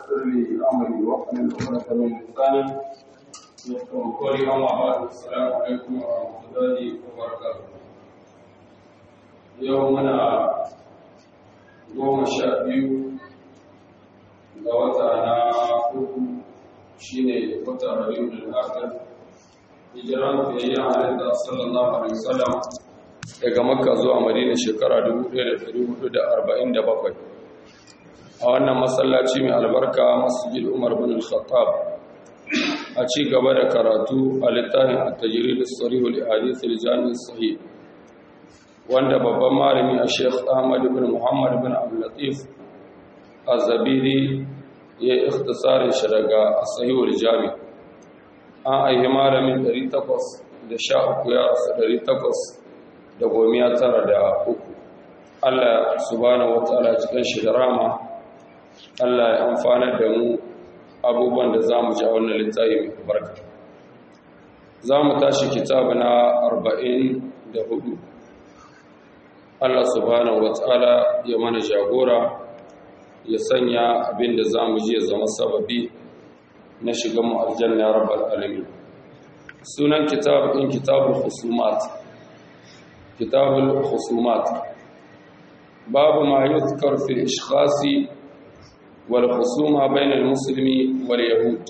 ويسر لي امري واحلل عقدة من لساني يفقهوا قولي اما بعد السلام عليكم ورحمه الله وبركاته يومنا goma sha biyu ga wata na uku shi ne wata rabiu da akar hijiran fiye a halitta sallallahu alaihi wasallam daga makka zuwa madina shekara 1447 a wannan masallaci mai albarka masjid umar bin al-khattab a ci gaba da karatu a littafin at-tajrid as-sarih li hadith al-jami' sahih wanda babban malami a sheikh ahmad ibn muhammad bin abdul latif az-zabiri ya ikhtisarin shi daga sahih al-jami' an aihi malamin 813 ya rasu 800 da gomiya tara da uku Allah subhanahu wataala cikin shi da rama Allah ya amfana da mu abubuwan da za mu ji a wannan littafi mai barka za mu tashi kitabu na arba'in da hudu Allah subhanahu wataala ya mana jagora ya sanya abin da za mu ji ya zama sababi na shiga mu aljanna rabbal alamin sunan kitab din kitabul khusumat كتاب الخصومات باب ما يذكر في الإشخاص والخصومة بين المسلم واليهود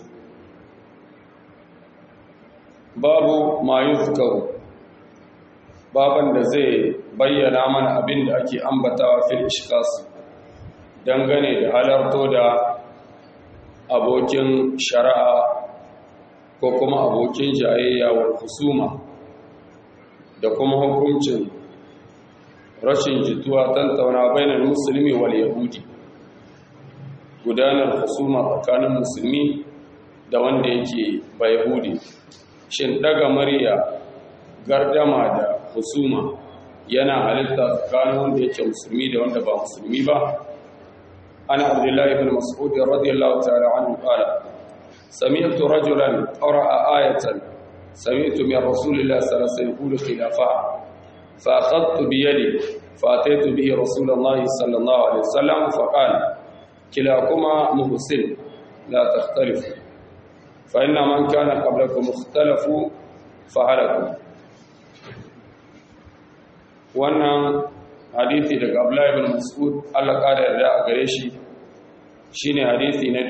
باب ما يذكر baban da zai bayyana mana abin da ake ambatawa fil ishkas dangane da halarto da abokin shari'a ko kuma abokin jayayya wal husuma da kuma hukuncin rashin jituwa tantauna bainar musulmi wal yahudi gudanar husuma tsakanin musulmi da wanda yake ba yahudi shin daga murya gardama da husuma yana halitta tsakanin wanda yake musulmi da wanda ba musulmi ba ana abdullahi ibn mas'ud radiyallahu ta'ala anhu qala سمعت رجلا قرأ آية سمعت من رسول الله صلى الله عليه وسلم يقول خلافها فأخذت بيدي فأتيت به رسول الله صلى الله عليه وسلم فقال كلاكما محسن لا تختلفوا فإن من كان قبلكم اختلفوا فهلكوا wannan hadithi daga Abdullah ibn Mas'ud Allah kada yarda a gare shi shine hadithi na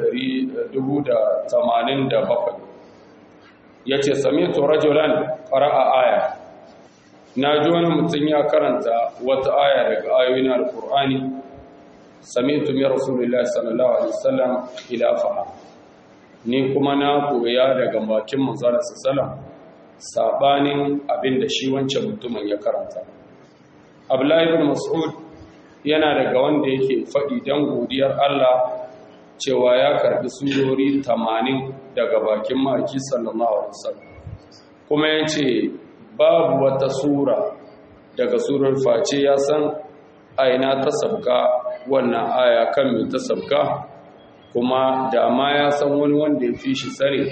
1087 ya ce samitu rajulan ƙara'a aya na ji wani mutum ya karanta wata aya daga ayoyin alƙur'ani samitu mai rasulullah sallallahu alaihi wasallam khilafaha ni kuma na koya daga bakin manzara sallam sabanin abin da shi wancan mutumin ya karanta abdullahi ibn mas'ud yana daga wanda yake faɗi don godiyar Allah cewa ya karbi surori 80 daga bakin maki sallallahu alaihi wasallam kuma yace babu wata sura daga surar face ya san aina ta sabka wannan aya kan me ta sabka kuma da ma ya san wani wanda ya fi shi sare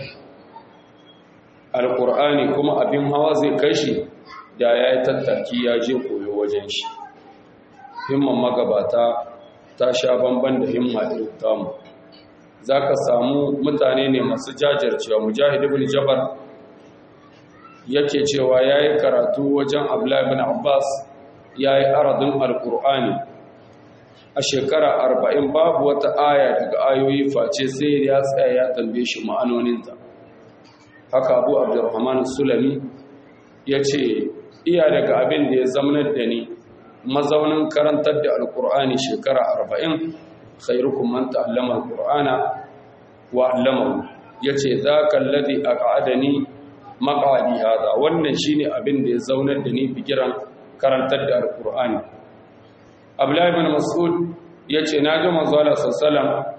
alqur'ani kuma abin hawa zai kai shi da yayi tattaki ya je koyo wajen shi himman magabata ta sha bamban da himma irin tamu za ka samu mutane ne masu jajircewa mujahid ibn jabar yake cewa ya yi karatu wajen abdullahi ibn abbas ya yi aradun alkur'ani a shekara arba'in babu wata aya daga ayoyi face sai ya tsaya ya tambaye shi ma'anoninta haka abu abdurrahman sulami ya ce iya daga abin da ya zamanar da ni mazaunin karantar da alkur'ani shekara arba'in khairukum man ta'allama alqur'ana wa 'allamahu yace zaka alladhi aq'adani maq'adi hada wannan shine abin da ya zaunar da ni bigiran karantar da alqur'ani abdullah ibn mas'ud yace naji manzo Allah sallallahu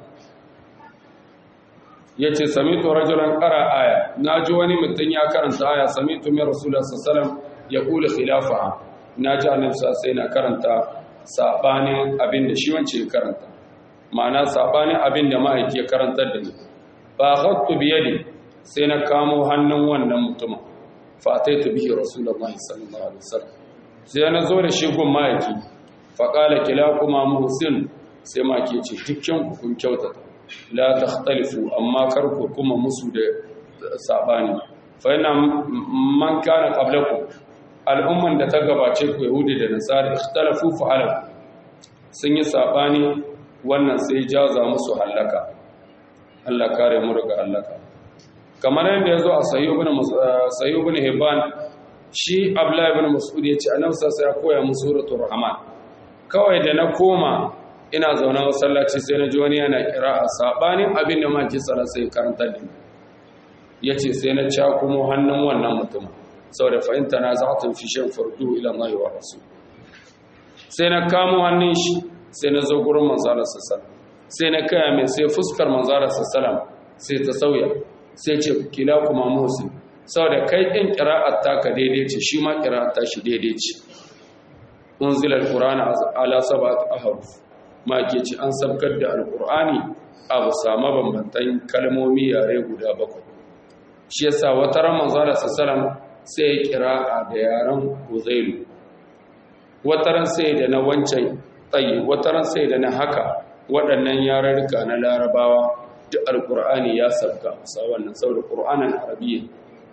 yace samitu rajulan qara aya naji wani mutun ya karanta aya samitu min rasulullah sallallahu alaihi wasallam yaqulu khilafaha naji annabi sallallahu alaihi na karanta sabanin abin da shi wance ya karanta ma'ana sabanin abin da ma'aiki ya karantar da ni fa khattu bi yadi sai na kamo hannun wannan mutumin fa ataitu bihi rasulullahi sallallahu alaihi wasallam sai na zo da shi gun ma'aiki fa qala kilakuma muhsin sai ma'aiki ce dukkan ku kun kyautata la takhtalifu amma kar ku kuma musu da sabani fa inna man kana qablakum al'umman da ta gabace ku yahudi da nasara ikhtalafu fa halak sun yi sabani wannan sai jaza musu halaka Allah kare mu daga halaka kamar yadda yazo a sahih ibn sahih ibn hibban shi abdullah ibn mas'ud yace annabi sai ya koya musu suratul rahman kawai da na koma ina zaune masallaci sai na ji wani yana kira'a sabanin abin da maki tsara sai karanta da ya ce sai na ca kuma hannun wannan mutum sau da fahimta na za ta fi shan fardu ila mai wa rasu sai na kamo hannun shi sai na zo gurin manzara sassalam sai na kaya mai sai fuskar manzara sassalam sai ta sauya sai ce kila kuma musu sau da kai ɗin kira'ar taka daidai ce shi ma kira'ar ta shi daidai ce unzilar ƙurana ala sabat aharuf ma ke ci an sabkar da alƙur'ani a bisa mabambantan kalmomi yare guda bakwai shi yasa wata ran manzara sassalam sai ya kira a da yaren huzailu wata ran sai da na wancan tsayi wata ran sai da na haka waɗannan yararruka na larabawa duk alƙur'ani ya sabka bisa wannan saboda ƙur'anin arabiyya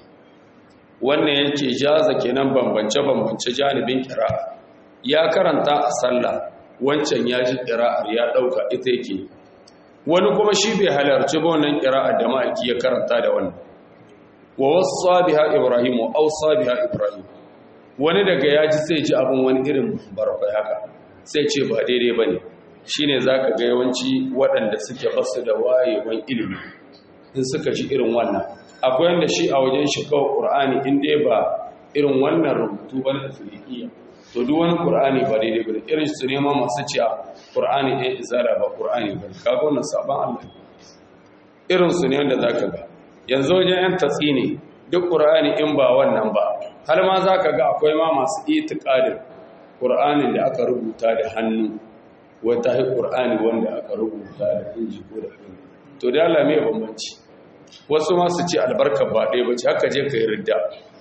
wannan yake jaza kenan bambance-bambance janibin kira'a ya karanta a sallah wancan ya ji ƙira'ar ya ɗauka ita yake wani kuma shi bai halarci ba wannan ƙira'ar da ma'aiki ya karanta da wannan wa wasu biha ibrahim wa ausa biha ibrahim wani daga ya ji sai ji abin wani irin barkwai haka sai ce ba daidai ba ne shi ne za ka ga yawanci waɗanda suke basu da wayewan ilimi in suka ji irin wannan akwai wanda shi a wajen shi kawai ƙur'ani in dai ba irin wannan rubutu ba na afirkiya to duk wani qur'ani ba daidai ba irin su neman masu ciya qur'ani ɗaya izara ba qur'ani ba kaga wannan sabon Allah irin su ne wanda zaka ga yanzu wajen yan tatsi ne duk qur'ani in ba wannan ba har ma zaka ga akwai ma masu itiqadin qur'anin da aka rubuta da hannu wata hi qur'ani wanda aka rubuta da inji ko da hannu to da Allah me bambanci wasu ma su ce albarka ba ɗaya ba ce haka je ka yi ridda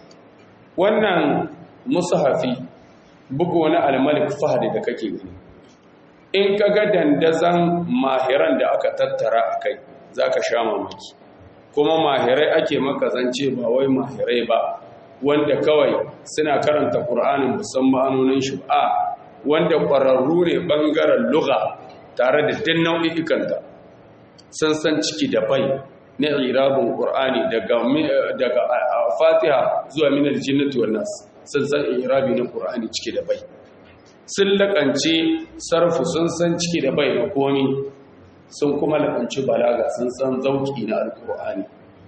wannan musahafi bugu wani almalik fahadi da kake gani in ka ga dandazan mahiran da aka tattara a kai za ka sha mamaki kuma mahirai ake makazance ba wai mahirai ba wanda kawai suna karanta ƙur'anin musamman ma'anonin shi ba wanda ƙwararru ne ɓangaren luga tare da din nau'ikanta sun san ciki da bai na irabin ƙur'ani daga fatiha zuwa minar jinnatu wannan sun san irabi na ƙur'ani ciki da bai sun laƙance sarfu sun san ciki da bai da komi sun kuma laƙanci balaga sun san zauki na alƙur'ani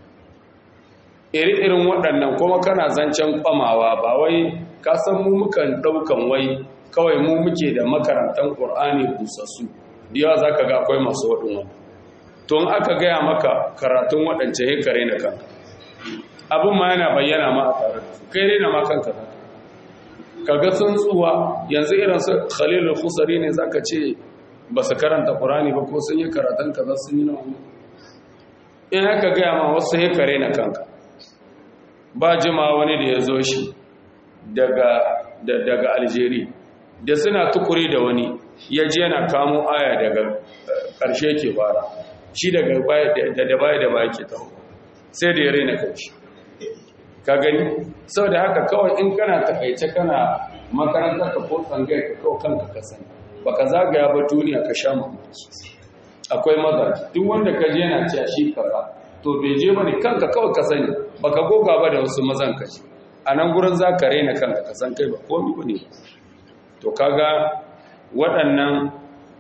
iri-irin waɗannan kuma kana zancen kwamawa ba wai ka san mu mukan ɗaukan wai kawai mu muke da makarantar ƙur'ani busassu yawa za ka ga akwai masu waɗin wani to in aka gaya maka karatun waɗance hekare na kanka abin ma yana bayyana ma a tare da su kai rena ma kanka za kaga sun tsuwa yanzu irin su khalilul khusari ne zaka ce ba su karanta qur'ani ba ko sun yi karatun kaza sun yi nawa in haka gaya ma wasu hekare na kanka ba jima wani da ya zo shi daga daga Algeria da suna tukuri da wani ya je yana kamo aya daga ƙarshe ke fara shi daga da da baya da baya ke taho sai da ya raina kanshi ka gani sau da haka kawai in kana takaice kana makarantar ka ko tsangai ka kawai kanka ka sani ba ka zagaya ba duniya ka sha mamaki akwai maza duk wanda ka je yana cewa shi kaza to bai je ba ne kanka kawai ka sani ba ka goga ba da wasu mazan ka ce a nan gurin za ka raina kanka ka san kai ba komi ba ne to kaga waɗannan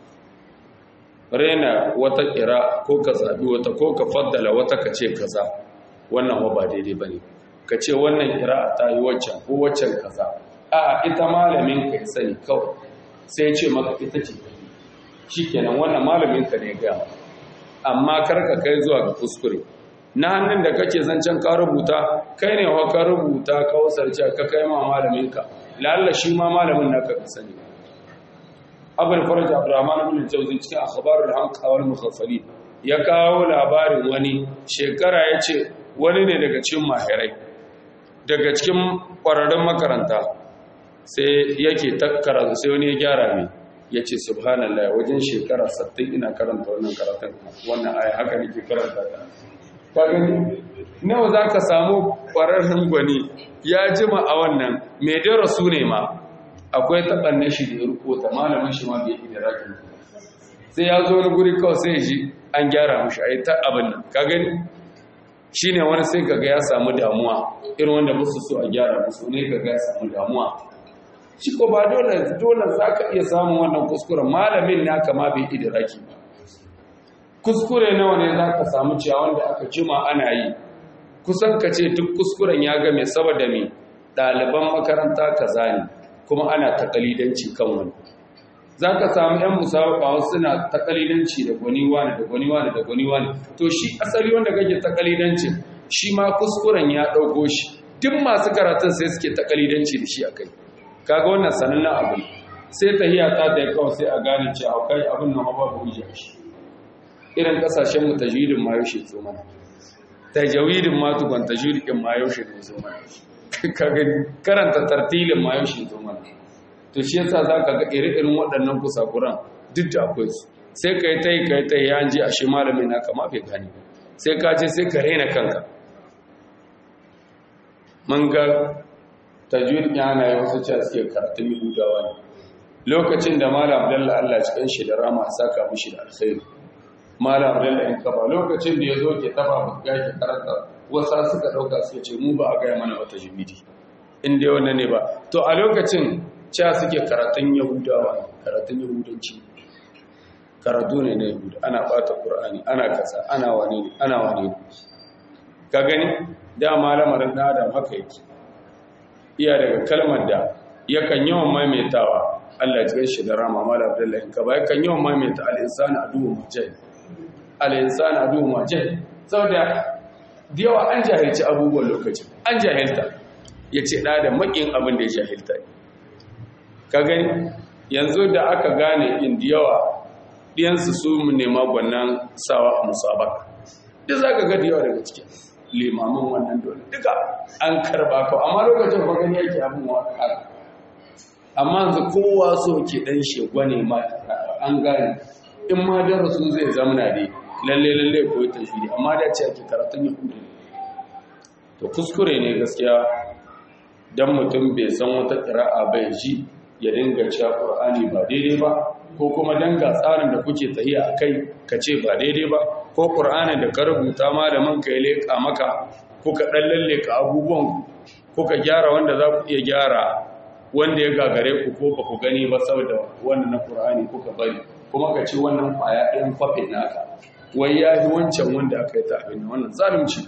raina wata kira ko ka zaɓi wata ko ka faddala wata ka ce kaza wannan ba daidai ba ne ka ce wannan kira ta yi waccan ko waccan kaza a ita malamin ka ya sani kawai sai ya ce maka ita ce shi kenan wannan malamin ka ne ga amma karka kai zuwa ga kuskure na hannun da kake zancen ka rubuta kai ne wa ka rubuta ka wasarci ka kai ma malamin ka lalla shi ma malamin naka ka sani abul faraj abdurrahman ibn jawzi cikin akhbarul hamqa wal mukhaffalin ya kawo labarin wani shekara yace wani ne daga cikin mahirai daga cikin ƙwararrun makaranta sai yake takkara sai wani ya gyara mai ya ce subhanallah wajen shekara 60 ina karanta wannan karatun wannan aya haka nake karanta ta ka gani nawa za ka samu ƙwararren gwani ya jima a wannan mai darasu ne ma akwai taɓanne shi da ya rukota malamin shi ma bai yi da rakin sai ya zo wani guri kawai sai ji an gyara mushi a yi ta abin nan ka gani shi ne wani sai kaga ya samu damuwa irin wanda musu so a gyara musu ne kaga ya samu damuwa shi ko ba dole dole za ka iya samun wannan kuskuren malamin naka ma bai idiraki ba kuskure nawa ne za ka samu cewa wanda aka jima ana yi kusan ka ce duk kuskuren ya game saboda mai ɗaliban makaranta kaza ne kuma ana takalidanci kan wani za ka samu 'yan musabaka wasu suna takalidanci da gwani wani da gwani wani da gwani wani to shi asali wanda kake takalidancin shi ma kuskuren ya ɗauko shi duk masu karatun sai suke takalidanci da shi a kai kaga wannan sanannen abu sai tahiya ta da ya kawai sai a gane cewa kai abin nan ba bu hujja shi irin kasashen mu tajwidin ma yaushe zo mana tajwidin ma tukun tajwidin ma yaushe ne zo mana kaga karanta tartilin ma yaushe zo mana to shi yasa zaka ga ire-iren waɗannan kusakuran duk da akwai su sai kai tai kai tai ya ji ashe malamin na kama bai gani sai ka je sai ka raina kanka mun ga tajwid yana yi wasu cewa suke karatun yahudawa ne lokacin da malam abdullahi allah cikin shi da rama saka mushi da alkhairi malam abdullahi in kafa lokacin da ya zo ke taba buga ke karanta wasa suka dauka suka ce mu ba a gaya mana wata jimidi in dai wannan ne ba to a lokacin cewa suke karatun yahudawa karatun yahudanci karatu ne na yahuda ana bata qur'ani ana kasa ana wane ne ana wane ne ka gani da malamarin da adam haka yake iya daga kalmar da yakan yawan maimaitawa Allah ya shi da rama mala abdullahi ka ba yakan yawan maimaita al-insanu aduwwu mujahid al-insanu aduwwu mujahid saboda da yawa an jahilci abubuwan lokacin an jahilta yace da da makin abin da ya jahilta ka gani yanzu da aka gane in da yawa diyansu su mu nema gwannan sawa a musabaka duk zaka ga da yawa daga cikin limamin wannan dole duka an karba ko amma lokacin ba gani yake abin waka amma yanzu kowa so ke dan shegwa ne ma an gane in ma darasu zai zamana dai lalle lalle ko ta shi amma da ce ake karatun yahudi to kuskure ne gaskiya dan mutum bai san wata qira'a bai ji ya dinga cewa qur'ani ba daidai ba ko kuma danga tsarin da kuke tahiya akai ka ce ba daidai ba ko ƙur'anin da ka rubuta ma da man ka yi leƙa maka kuka ɗan lalleka abubuwan kuka gyara wanda za ku iya gyara wanda ya gagare ku ko ba ku gani ba saboda wannan na ƙur'ani kuka bari kuma ka ce wannan ƙwaya ɗin kwafin naka wai ya yi wancan wanda aka yi ta abin wannan zalunci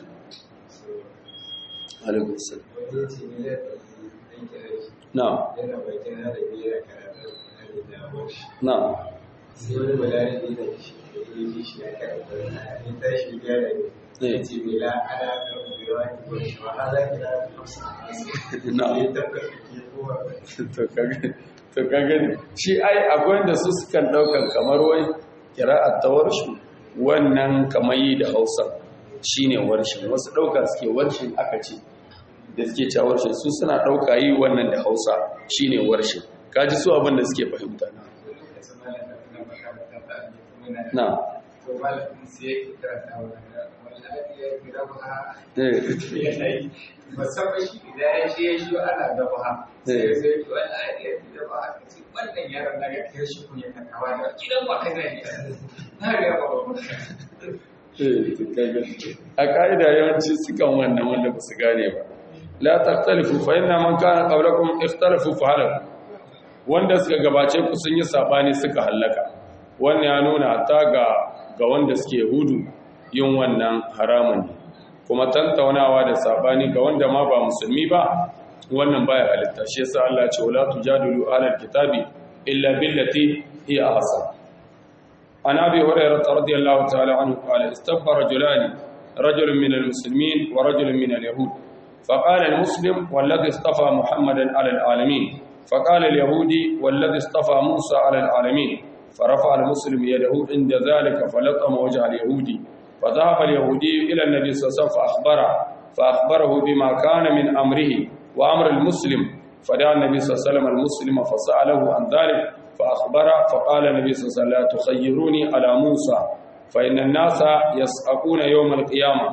na na sai wani balarabi da shi yi shi ya karanta ya tashi gyara ya ce bela ana karɓar bewa ne ko shi ma ala kira hausa na ya tabbatar ke kowa to kagani shi ai akwai da su sukan daukan kamar wai kira'at ta warshu wannan kamar yi da hausa shine warshin wasu dauka suke warshin aka ce da suke cewa warshin su suna dauka yi wannan da hausa shine warshin kaji su abin da suke fahimta na to malamin sai ya ke karanta wallahi ya kira ba eh yanayi musamman shi idan ya ce ya shi ana gaba sai sai to wallahi ya kira ba ka ce wannan yaron na ga kai shi kun ya kakawa da gidan ba kai ne na ga ba ba a ƙa'ida yawanci sukan wannan wanda ba su gane ba la taktalifu fa inna man kana qablakum ikhtalafu fa halaku wanda suka gabace ku sun yi sabani suka hallaka wannan ya nuna hatta ga ga wanda suke hudu yin wannan haramun ne kuma tantaunawa da sabani ga wanda ma ba musulmi ba wannan baya halitta shi yasa Allah ya ce wala tujadilu ahlal kitabi illa billati hiya ahsan عن أبي هريرة رضي الله تعالى عنه قال استبى رجلان رجل من المسلمين ورجل من اليهود فقال المسلم والذي اصطفى محمدا على العالمين فقال اليهودي والذي اصطفى موسى على العالمين فرفع المسلم يده عند ذلك فلطم وجه اليهودي فذهب اليهودي إلى النبي صلى الله عليه وسلم فأخبره فأخبره بما كان من أمره وأمر المسلم فدعا النبي صلى الله عليه وسلم المسلم فسأله عن ذلك فأخبر فقال النبي صلى الله عليه وسلم لا تخيروني على موسى فإن الناس يسأقون يوم القيامة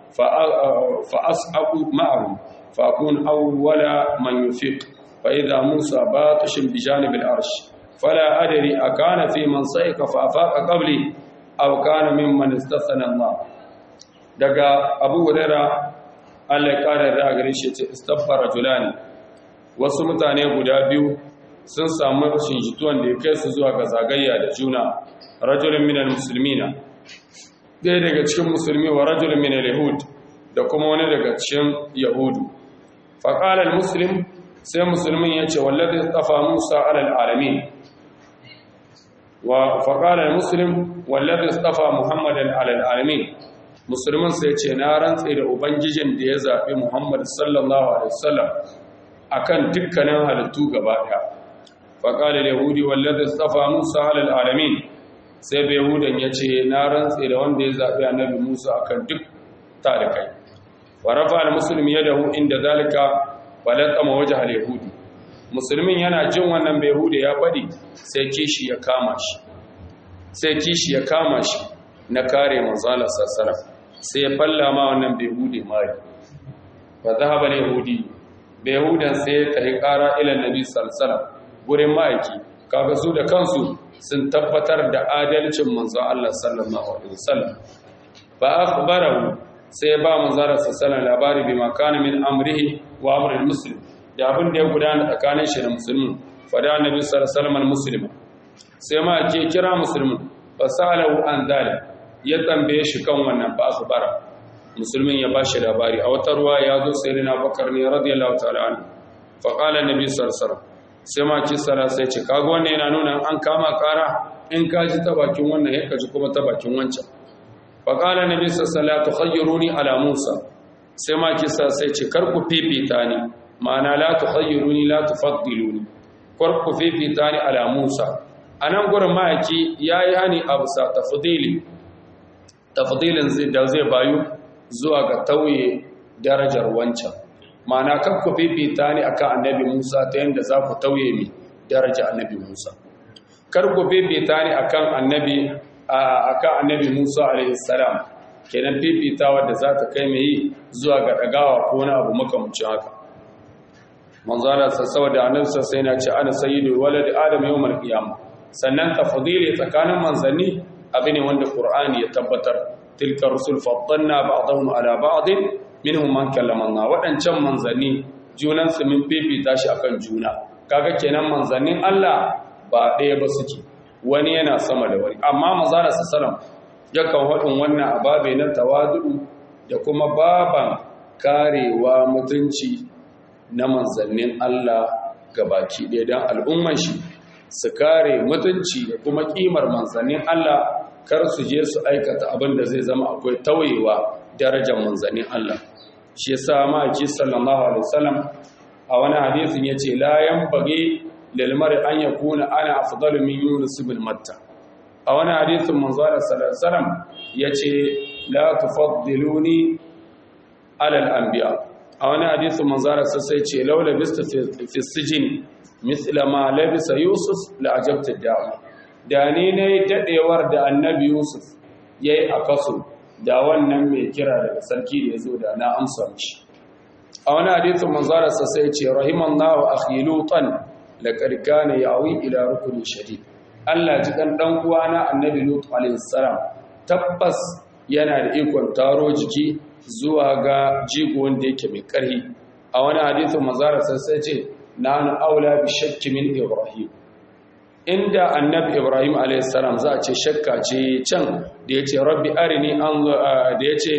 فأسأق معهم فأكون أول من يفيق فإذا موسى باطش بجانب العرش فلا أدري أكان في من صيق فأفاق قبلي أو كان ممن استثنى الله دقا أبو هريرة Allah ya ƙara da gare shi ce istaghfara julani wasu mutane guda biyu sun samu rashin jituwan da ya kai su zuwa ga zagayya da juna rajulun minal muslimina ɗaya daga cikin musulmi wa rajulun minal yahud da kuma wani daga cikin yahudu faƙalar muslim sai musulmin ya ce wallazi tsafa musa alal alamin wa faƙalar muslim wallazi tsafa muhammadan alal alamin musulmin sai ce na rantse da ubangijin da ya zaɓi muhammad sallallahu alaihi wasallam akan dukkanin halittu gaba ɗaya faƙalar yahudi wallazi tsafa musa alal alamin sai bai yahudan ya ce na rantse da wanda ya zaɓi annabi musa akan duk talikai wa rafa al-muslim yadahu inda zalika balatama wajh al-yahudi musulmin yana jin wannan bai yahudi ya fadi sai kishi ya kama shi sai kishi ya kama shi na kare manzo Allah sallallahu sai ya falla ma wannan bai yahudi mari fa zahaba al-yahudi bai yahudan sai ya tafi kara ila nabi sallallahu gurin ma'aiki kaga su da kansu sun tabbatar da adalcin manzo Allah sallallahu alaihi wasallam fa akhbarahu sai ba manzara sassanar labari bi makana min amrihi wa amrul muslim da abin da ya gudana tsakanin shi da musulmin fada annabi sallallahu alaihi wasallam sai ma ke kira musulmin fa salahu an zalim ya tambaye shi kan wannan fa akhbara musulmin ya bashi labari a wata ruwa ya zo sai rina bakar ne radiyallahu ta'ala anhu fa qala annabi sallallahu alaihi wasallam sai ma ki sara sai ce kaga wannan yana nuna an kama kara in ka ji ta bakin wannan ya ka ji kuma ta bakin wancan faƙala na bisa salatu khayyaruni ala musa sai ma kisa sai ce karku fifita ni ma'ana la tu khayyaruni la tu faddiluni karku fifita ni ala musa a nan gurin ma'aiki ya yi hani a bisa tafdili tafdilin da zai bayu zuwa ga tauye darajar wancan ma'ana karku fifita ni akan annabi musa ta yadda za ku tauye mi daraja annabi musa karku fifita ni akan annabi akan annabi Musa alaihi salam kenan fifitawa da za ta kai mai zuwa ga dagawa ko wani abu makamancin haka manzo Allah saboda annabi sai na ce ana sayyidu walad adam yawmal qiyamah sannan tafdili tsakanin manzanni abu ne wanda qur'ani ya tabbatar tilka rusul faddalna ba'dahum ala ba'd minhum man kallama Allah wadancan manzanni junan su min fifita shi akan juna kaga kenan manzannin Allah ba ɗaya ba suke wani yana sama da wani amma manzara sallam yakan haɗin wannan ababe na tawadu da kuma baban karewa mutunci na manzannin Allah gabaki ɗaya don al'umman shi su kare mutunci da kuma ƙimar manzannin Allah kar su je su aikata abin da zai zama akwai tauyewa darajar manzannin Allah shi yasa maki sallallahu alaihi wasallam a wani hadisin yace la yanbaghi lilmari an ya kuna ana afdalu min yunus ibn matta a wani hadisin manzara sallallahu alaihi wasallam yace la tufaddiluni ala al-anbiya a wani hadisin manzara sai ce laula bista fi sijin mithla ma labisa yusuf la ajabta da'a da ni ne dadewar da annabi yusuf yayi a kaso da wannan mai kira daga sarki da yazo da na amsa mishi a wani hadisin manzara sai ce rahimallahu akhi lutan laqad kana yawi ila rukuni shadid Allah ji kan dan uwana annabi lut alayhi salam tabbas yana da ikon taro jiki zuwa ga jigo wanda yake mai karhi a wani hadisin manzara sai ce nanu aula bi shakki min ibrahim inda annabi ibrahim alayhi salam za a ce shakka ce can da yace rabbi arini an da yace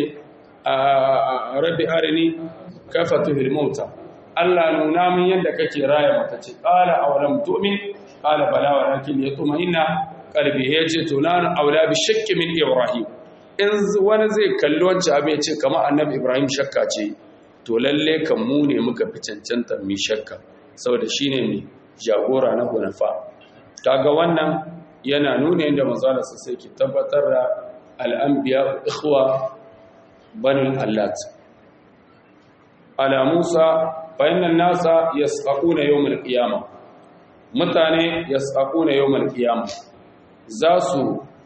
rabbi arini kaifa tuhil mauta Allah nuna min yadda kake raya mata ce qala awalam tu'min qala bala walakin yatma'inna qalbi yace to nan aula bi shakki min ibrahim in wani zai kalli wancan abin ya ce kamar annabi ibrahim shakka ce to lalle kan mu ne muka fi cancanta mi shakka saboda shine ne jagora na hunafa kaga wannan yana nuna yadda manzala sai ke tabbatar da al'anbiya ikhwa banul allat ala musa فإن الناس يسقطون يوم القيامة mutane yasaquna yawmal qiyamah za su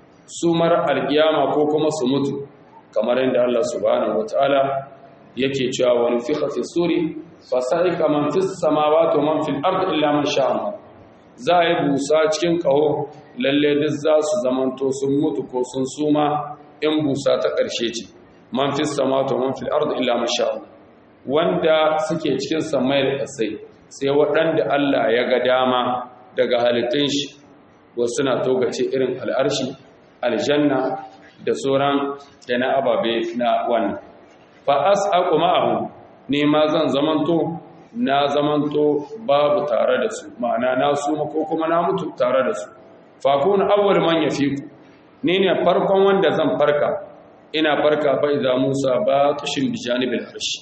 sumar alkiyama ko kuma su mutu kamar yadda Allah subhanahu wataala yake cewa wani fiqa fi suri fasa'ika man fis samawati wa man fil ardi illa man sha Allah za a yi busa cikin kaho lalle duk za su zamanto sun mutu ko sun suma in busa ta ƙarshe ce man fis samawati wa man fil ardi illa man sha Allah wanda suke cikin samai da ƙasai sai waɗanda Allah ya ga dama daga halittun shi wasu na togace irin al'arshi aljanna da sauran da na ababe na wannan fa as'aqu ma'ahu ne ma zan zamanto na zamanto babu tare da su ma'ana na suma ko kuma na mutu tare da su fa kun awwal man yafiku ni ne farkon wanda zan farka ina farka fa idza Musa ba tushin bijanibil arshi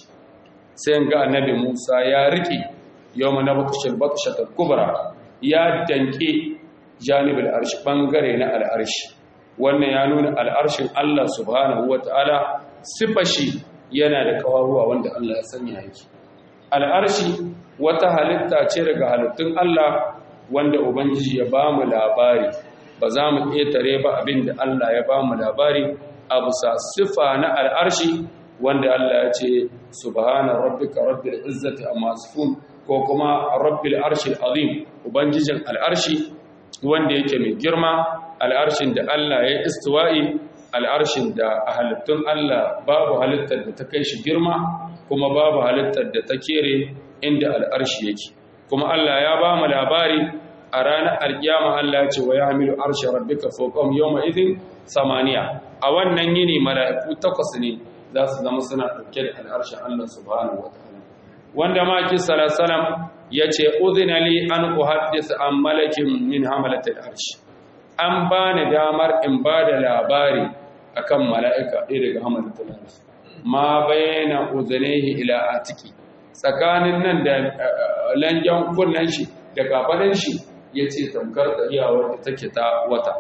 sai ga annabi Musa ya riki yawma nabtushil batshatul kubra ya danke janibul arshi bangare na al'arshi wannan ya nuna al'arshin Allah subhanahu wata'ala sifashi yana da kawaruwa wanda Allah ya sanya yake al'arshi wata halitta ce daga halittun Allah wanda ubangiji ya ba mu labari ba za mu ƙetare ba abin da Allah ya ba mu labari a bisa sifa na al'arshi wanda Allah ya ce subhana rabbika rabbil izzati amma yasifun ko kuma rabbil arshil azim ubangijin al'arshi wanda yake mai girma al'arshin da Allah ya istiwa'i al'arshin da a halittun Allah babu halittar da ta kai shi girma kuma babu halittar da ta kere inda al'arshi yake kuma Allah ya ba mu labari a ranar alkiyama Allah ya ce wa ya hamilu arshi rabbika fawqahum yawma idhin samaniya a wannan yini mala'iku takwas ne za su zama suna ɗauke da al'arshin Allah subhanahu wataala wanda ma ki sallallahu ya ce uzina li an uhaddisa an malakin min hamalatul arshi an ba ni damar in ba da labari akan mala'ika ɗaya daga hamalatul arshi ma bayyana uzunihi ila atiki tsakanin nan da langen kunnen shi da kafaɗin shi ya ce tamkar tsariyawar da take ta wata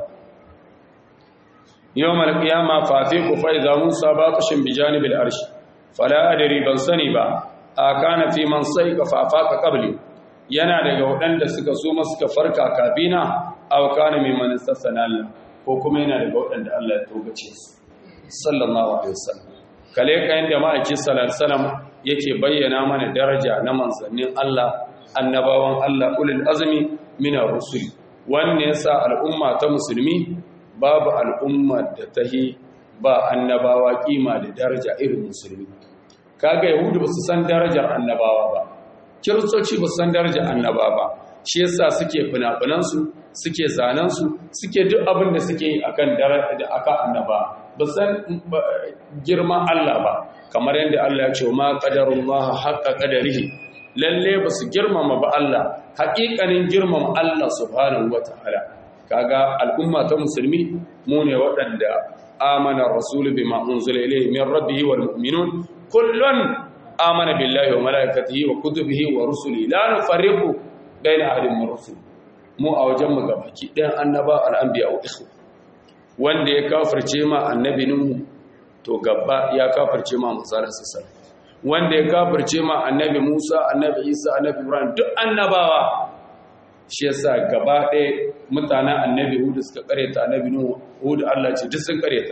yau malƙiyama fafi ku fa'iza musa ba ƙashin bijanibin arshi fala adari ban sani ba a kana fi man sai ka fafa ka ƙabli yana daga waɗanda suka so suka farka kafina aw kana mimman istassana Allah ko kuma yana daga waɗanda Allah ya togace su sallallahu alaihi wasallam kale kayan da ma'aiki sallallahu alaihi wasallam yake bayyana mana daraja na manzannin Allah annabawan Allah ulul azmi min ar-rusul wanne yasa al'umma ta musulmi babu al'umma da tahi ba annabawa kima da daraja irin musulmi kaga yahudu ba su san darajar annabawa ba kiristoci ba san darajar annaba ba shi yasa suke fina-finansu suke zanensu suke duk abin da suke yi akan da aka annaba ba san girman Allah ba kamar yadda Allah ya ce ma qadarullah haqqa qadarihi lalle ba su girmama ba Allah haƙiƙanin girmama Allah subhanahu wataala kaga al'umma ta musulmi mu ne waɗanda amana rasul bima unzila ilayhi min rabbihi wal mu'minun kullun amana billahi wa malaikatihi wa kutubihi wa rusuli la nufarriqu baina ahadin min rusul mu a wajen mu gabaki ɗayan annaba al-anbiya wa ikhwa wanda ya kafirce ma annabi nuhu to gaba ya kafirce ma musalar sassa wanda ya kafirce ma annabi musa annabi isa annabi ibrahim duk annabawa shi yasa gaba ɗaya mutanen annabi hudu suka kareta annabi nuhu hudu allah ce duk sun kareta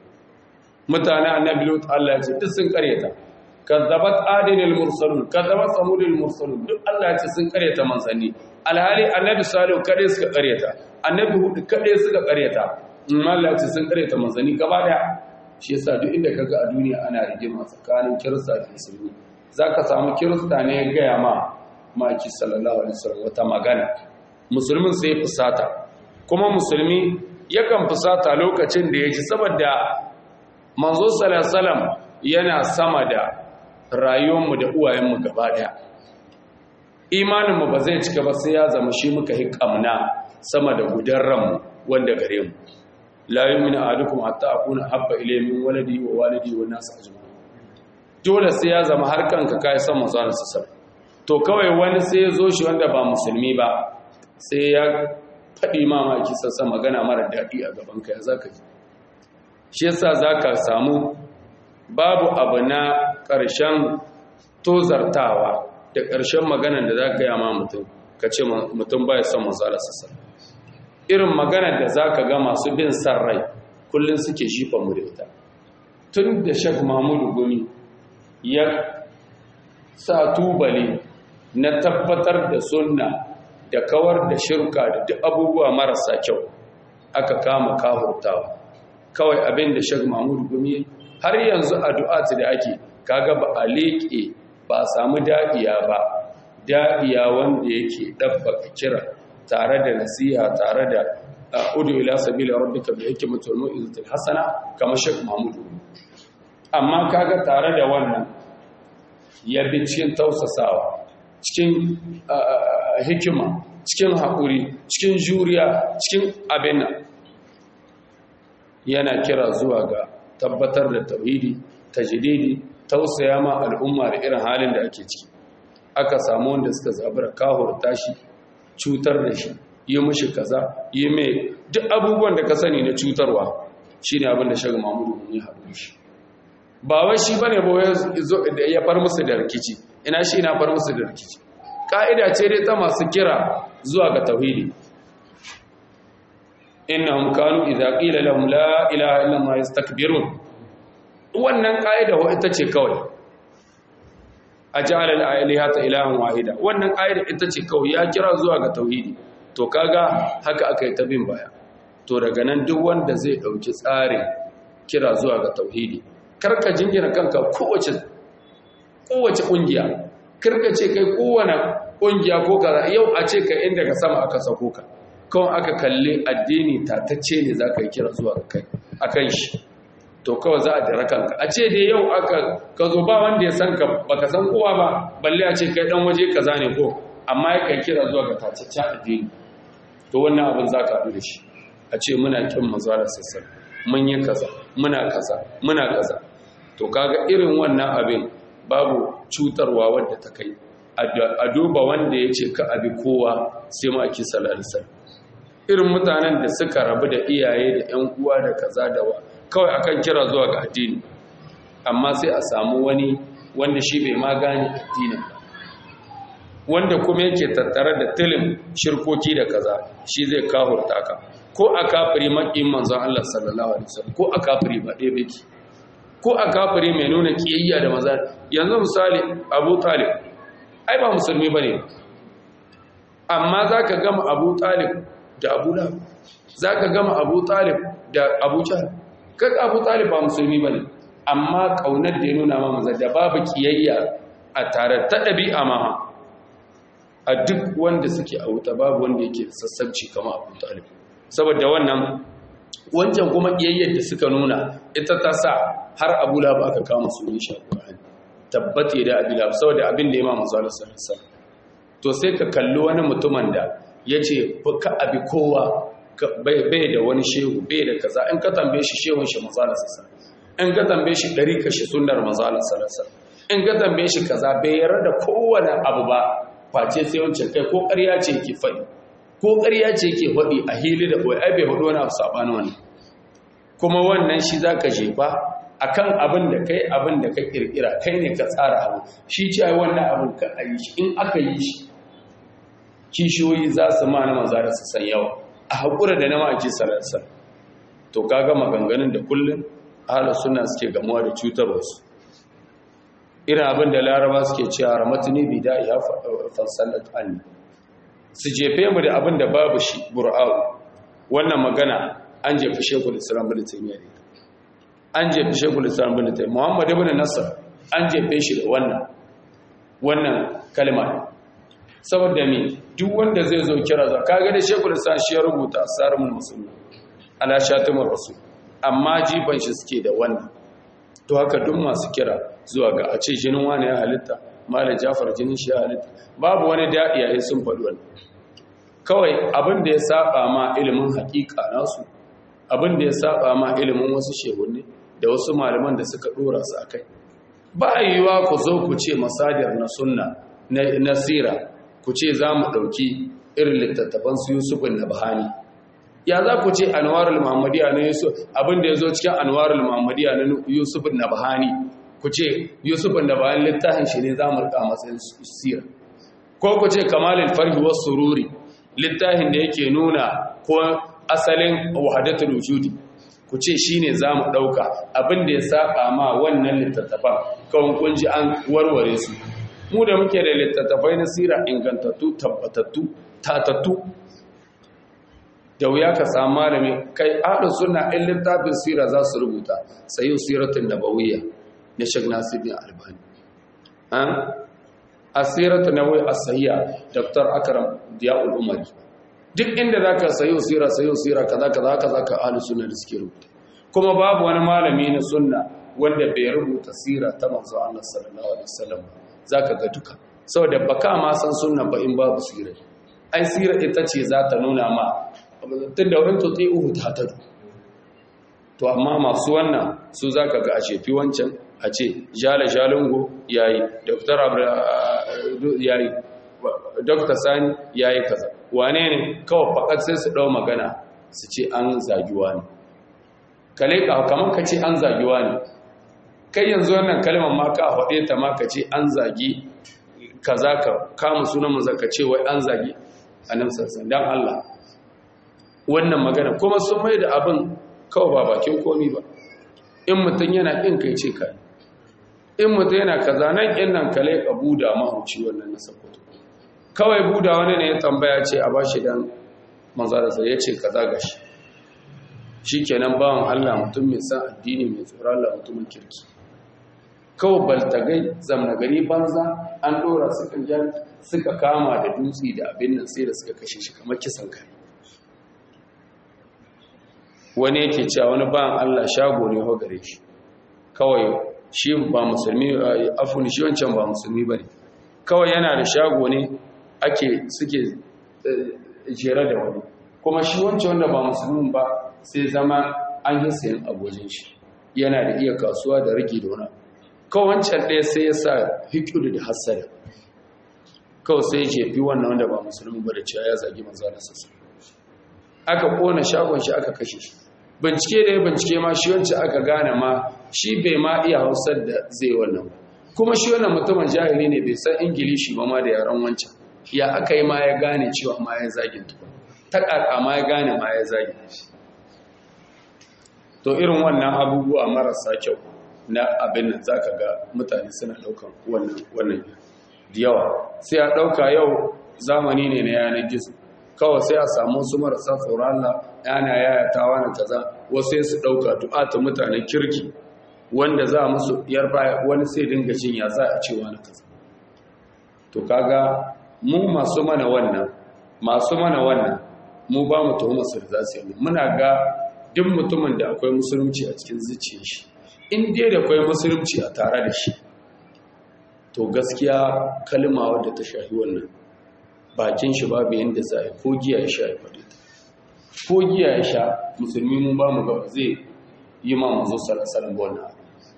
mutanen annabi lut allah ce duk sun kareta kazzabat adinil mursalun kazzabat samudil mursalun duk Allah ya ce sun kareta manzanni alhali annabi salihu kade suka kareta annabi hudu kade suka kareta amma Allah ya ce sun kareta manzanni gaba daya shi yasa duk inda kaga a duniya ana rigima tsakanin kirista da musulmi zaka samu kirista ne ya gaya ma maki sallallahu alaihi wasallam wata magana musulmin sai fusata kuma musulmi yakan fusata lokacin da ya ji saboda manzo sallallahu alaihi wasallam yana sama da rayuwarmu da uwayenmu gaba daya imaninmu ba zai cika ba sai ya zama shi muka yi kamna sama da gudan ranmu wanda gare mu la yu'minu ahadukum hatta akuna habba ilayhi min waladi wa walidi wa nas ajma'in dole sai ya zama har kanka kai san manzon sa to kawai wani sai ya zo shi wanda ba musulmi ba sai ya faɗi mamaki sassa magana mara daɗi a gaban ka ya zaka ji shi yasa zaka samu babu abu na ƙarshen tozartawa da ƙarshen maganan da za ka yi ma mutum ka ce mutum baya son manzala sassan irin maganar da za ka ga masu bin san rai kullum suke shifa mu da ita tun da shek mahmudu gumi ya sa tubali na tabbatar da sunna da kawar da shirka da duk abubuwa marasa kyau aka kama kahurtawa kawai abin da shek mahmudu gumi har yanzu addu'at da ake kaga ba a leƙe ba a samu da'iya ba da'iya wanda yake ɗabbaka kira tare da nasiha tare da udu ila sabila rabbika bi hikmatil mu'izatil hasana kamar shek mahmudu amma kaga tare da wannan ya bi cikin tausasawa cikin hikima cikin haƙuri cikin juriya cikin abin yana kira zuwa ga tabbatar da tauhidi tajdidi tausaya ma al'umma da irin halin da ake ciki aka samu wanda suka zabura kahur tashi cutar da shi yi mishi kaza yi mai duk abubuwan da ka sani na cutarwa shine abin da shaga mamudu ya haɗu shi ba wai shi bane ba ya far musu da rikici ina shi na far musu da rikici ka'ida ce dai ta masu kira zuwa ga tauhidi innahum kanu idza qila lahum la ilaha illa allah yastakbirun wannan ka'ida wa ita ce kawai ajala al-alihata ilahan wahida wannan ka'ida ita ce kawai ya kira zuwa ga tauhidi to kaga haka aka yi ta bin baya to daga nan duk wanda zai dauki tsarin kira zuwa ga tauhidi karka jingina kanka kowace kowace kungiya karka ce kai kowane kungiya ko kaza yau a ce ka inda ka sama aka sako ka kawai aka kalli addini tatacce ne za ka yi kira zuwa ga kai akan shi to kawai za a dira kanka a ce dai yau aka ka zo ba wanda ya san ka baka san kowa ba balle a ce kai dan waje kaza ne ko amma ya kai kira zuwa ga tacaccen addini to wannan abin za ka haɗu da shi a ce muna kin maza da sassan mun yi kaza muna kaza muna kaza to kaga irin wannan abin babu cutarwa wadda ta kai a duba wanda ya ce ka abi kowa sai ma ake salalisar irin mutanen da suka rabu da iyaye da 'yan uwa da kaza da wa kawai akan kira zuwa ga addini amma sai a samu wani wanda shi bai ma gane addinin ba wanda kuma yake tattare da tilin shirkoki da kaza shi zai kahurta ka ko a kafiri maƙin manzon Allah sallallahu alaihi wasallam ko a kafiri ba ɗaya baki ko a kafiri mai nuna kiyayya da maza yanzu misali Abu Talib ai ba musulmi bane amma zaka gama Abu Talib da Abu Lahab zaka gama Abu Talib da Abu Jahl kaga Abu Talib ba musulmi bane amma kaunar da ya nuna ma maza da babu kiyayya a tare ta ɗabi'a ma a duk wanda suke a wuta babu wanda yake sassabci kama Abu Talib saboda wannan wancan kuma kiyayyar da suka nuna ita ta sa har Abu Lahab aka kama su insha Allah tabbate da Abu Lahab saboda abin da ya ma manzo Allah sallallahu alaihi wasallam to sai ka kalli wani mutumin da yace ka abi kowa bai da wani shehu bai da kaza in ka tambaye shi shehun shi manzo Allah sallallahu alaihi wasallam in ka tambaye shi dari kashi sunnar manzo Allah sallallahu alaihi wasallam in ka tambaye shi kaza bai yarda da kowane abu ba face sai wancan kai ko ƙarya ce ke faɗi ko ƙarya ce ke faɗi a hili da ɓoye ai bai faɗi wani abu saɓanin wani kuma wannan shi za ka jefa a kan abin da kai abin da ka ƙirƙira kai ne ka tsara abu shi ce ai wannan abin ka a yi shi in aka yi shi kishiyoyi za su ma na maza da su san yawa a haƙura da na ma'aji sararsa to ka ga maganganun da kullum ahalar suna suke gamuwa da cutarwarsu irin abin da laraba suke cewa ramatuni bida ya fansallat anni su jefe mu da abin da babu shi bur'a'u wannan magana an jefi shekul islam bin taimiyya ne an jefi shekul islam bin taimiyya muhammad ibn nasar an jefe shi da wannan wannan kalma saboda me duk wanda zai zo kira za kaga da shekul islam shi ya rubuta asarul musulmi ala shatimur rasul amma jifan shi suke da wannan to haka duk masu kira zuwa ga a ce jinin wani ya halitta malam jafar jinin shi ya halitta babu wani daɗi yayin sun faɗi wani kawai abin da ya saba ma ilimin haƙiƙa nasu abin da ya saba ma ilimin wasu shehunne da wasu malaman da suka ɗora su a kai ba yiwuwa ku zo ku ce masadiyar na sunna na sira ku ce za mu ɗauki irin littattafan su yusufin na bahani ya za ku ce anwarul muhammadiya na yusuf abin da ya zo cikin anwarul muhammadiya na yusufin na bahani ku ce yusufin da bahani littafin shi ne za mu rika matsayin sira ko ku ce kamalul farhi was sururi littafin da yake nuna ko asalin wahdatul wujudi ku ce shine zamu dauka abin da ya saba ma wannan littattafan kawai kun ji an warware su mu da muke da littattafai na sira ingantattu tabbatattu tatattu da wuya ka samu malami kai ahlus sunna in littafin sira za su rubuta sayu siratun nabawiyya na Sheikh Nasiruddin Albani an asiratu nawawi as-sahiha Dr. Akram Diyaul Umari duk inda zaka sayo sira sayo sira kaza kaza kaza ka ahlus sunna da suke rubuta kuma babu wani malami na sunna wanda bai rubuta sira ta manzo Allah sallallahu alaihi wasallam zaka ga duka saboda baka ma san sunna ba in babu sira ai sira ita ce za ta nuna ma tunda wani tuti'uhu ta tadu to amma masu wannan su zaka ga a shefi wancan a ce jala jalingo yayi dr yayi dr sani yayi kaza wane ne kawai fakat sai su dau magana su ce an zagiwa ne kale ka kamar ka ce an zagiwa ne kai yanzu wannan kalmar ma ka faɗe ta ma ka ce an zagi kaza ka kama sunan mu zaka ce wai an zagi annabi sallallahu dan Allah wannan magana kuma sun mai da abin kawai ba bakin komi ba in mutum yana ƙin kai ce kai in mutum yana kaza nan ƙin nan kale ka buda mahauci wannan na sakwato kawai buda wani ne ya tambaya ce a ba shi dan manzararsa ya ce kaza ga shi shi kenan bawan allah mutum mai san addini mai tsoron allah mutumin kirki kawai baltagai zamna gari banza an ɗora suka kama da dutse da abin nan sai da suka kashe shi kamar kisan kai wani yake cewa wani bayan Allah shago ne ho gare shi kawai shi ba musulmi afun shi wancan ba musulmi bane kawai yana da shago ne ake suke jere da wani kuma shi wancan wanda ba musulmin ba sai zama an yi sayan abojin shi yana da iya kasuwa da rage da wani kawai wancan ɗaya sai ya sa hikiru da hassada kawai sai ya fi wannan wanda ba musulmi ba da cewa ya zagi manzo da sassa aka kona shagon shi aka kashe shi bincike da ya bincike ma shi wancan aka gane ma shi bai ma iya hausar da zai wannan ba kuma shi wannan mutumin jahili ne bai san ingilishi ba ma da yaran wancan ya aka yi ma ya gane cewa ma ya zagin tukun ta ƙaƙa ma ya gane ma ya zagin to irin wannan abubuwa marasa kyau na abin nan za ka ga mutane suna ɗaukan wannan da yawa sai a ɗauka yau zamani ne na yanar gizo kawai sai a samu su marasa tsoron Allah yana yayatawa na kaza wasu su dauka du'ata mutanen kirki wanda za musu yar baya wani sai dinga jin ya za a cewa na kaza to kaga mu masu mana wannan masu mana wannan mu ba mu tuhuma su da su yi muna ga duk mutumin da akwai musulunci a cikin zuciyar shi in dai da akwai musulunci a tare da shi to gaskiya kalma wadda ta shafi wannan bakin shi babu yadda za a ko giya ya sha ya faɗi ta ko giya ya sha musulmi mun ba mu gaba zai yi ma mazo salasalan ba wannan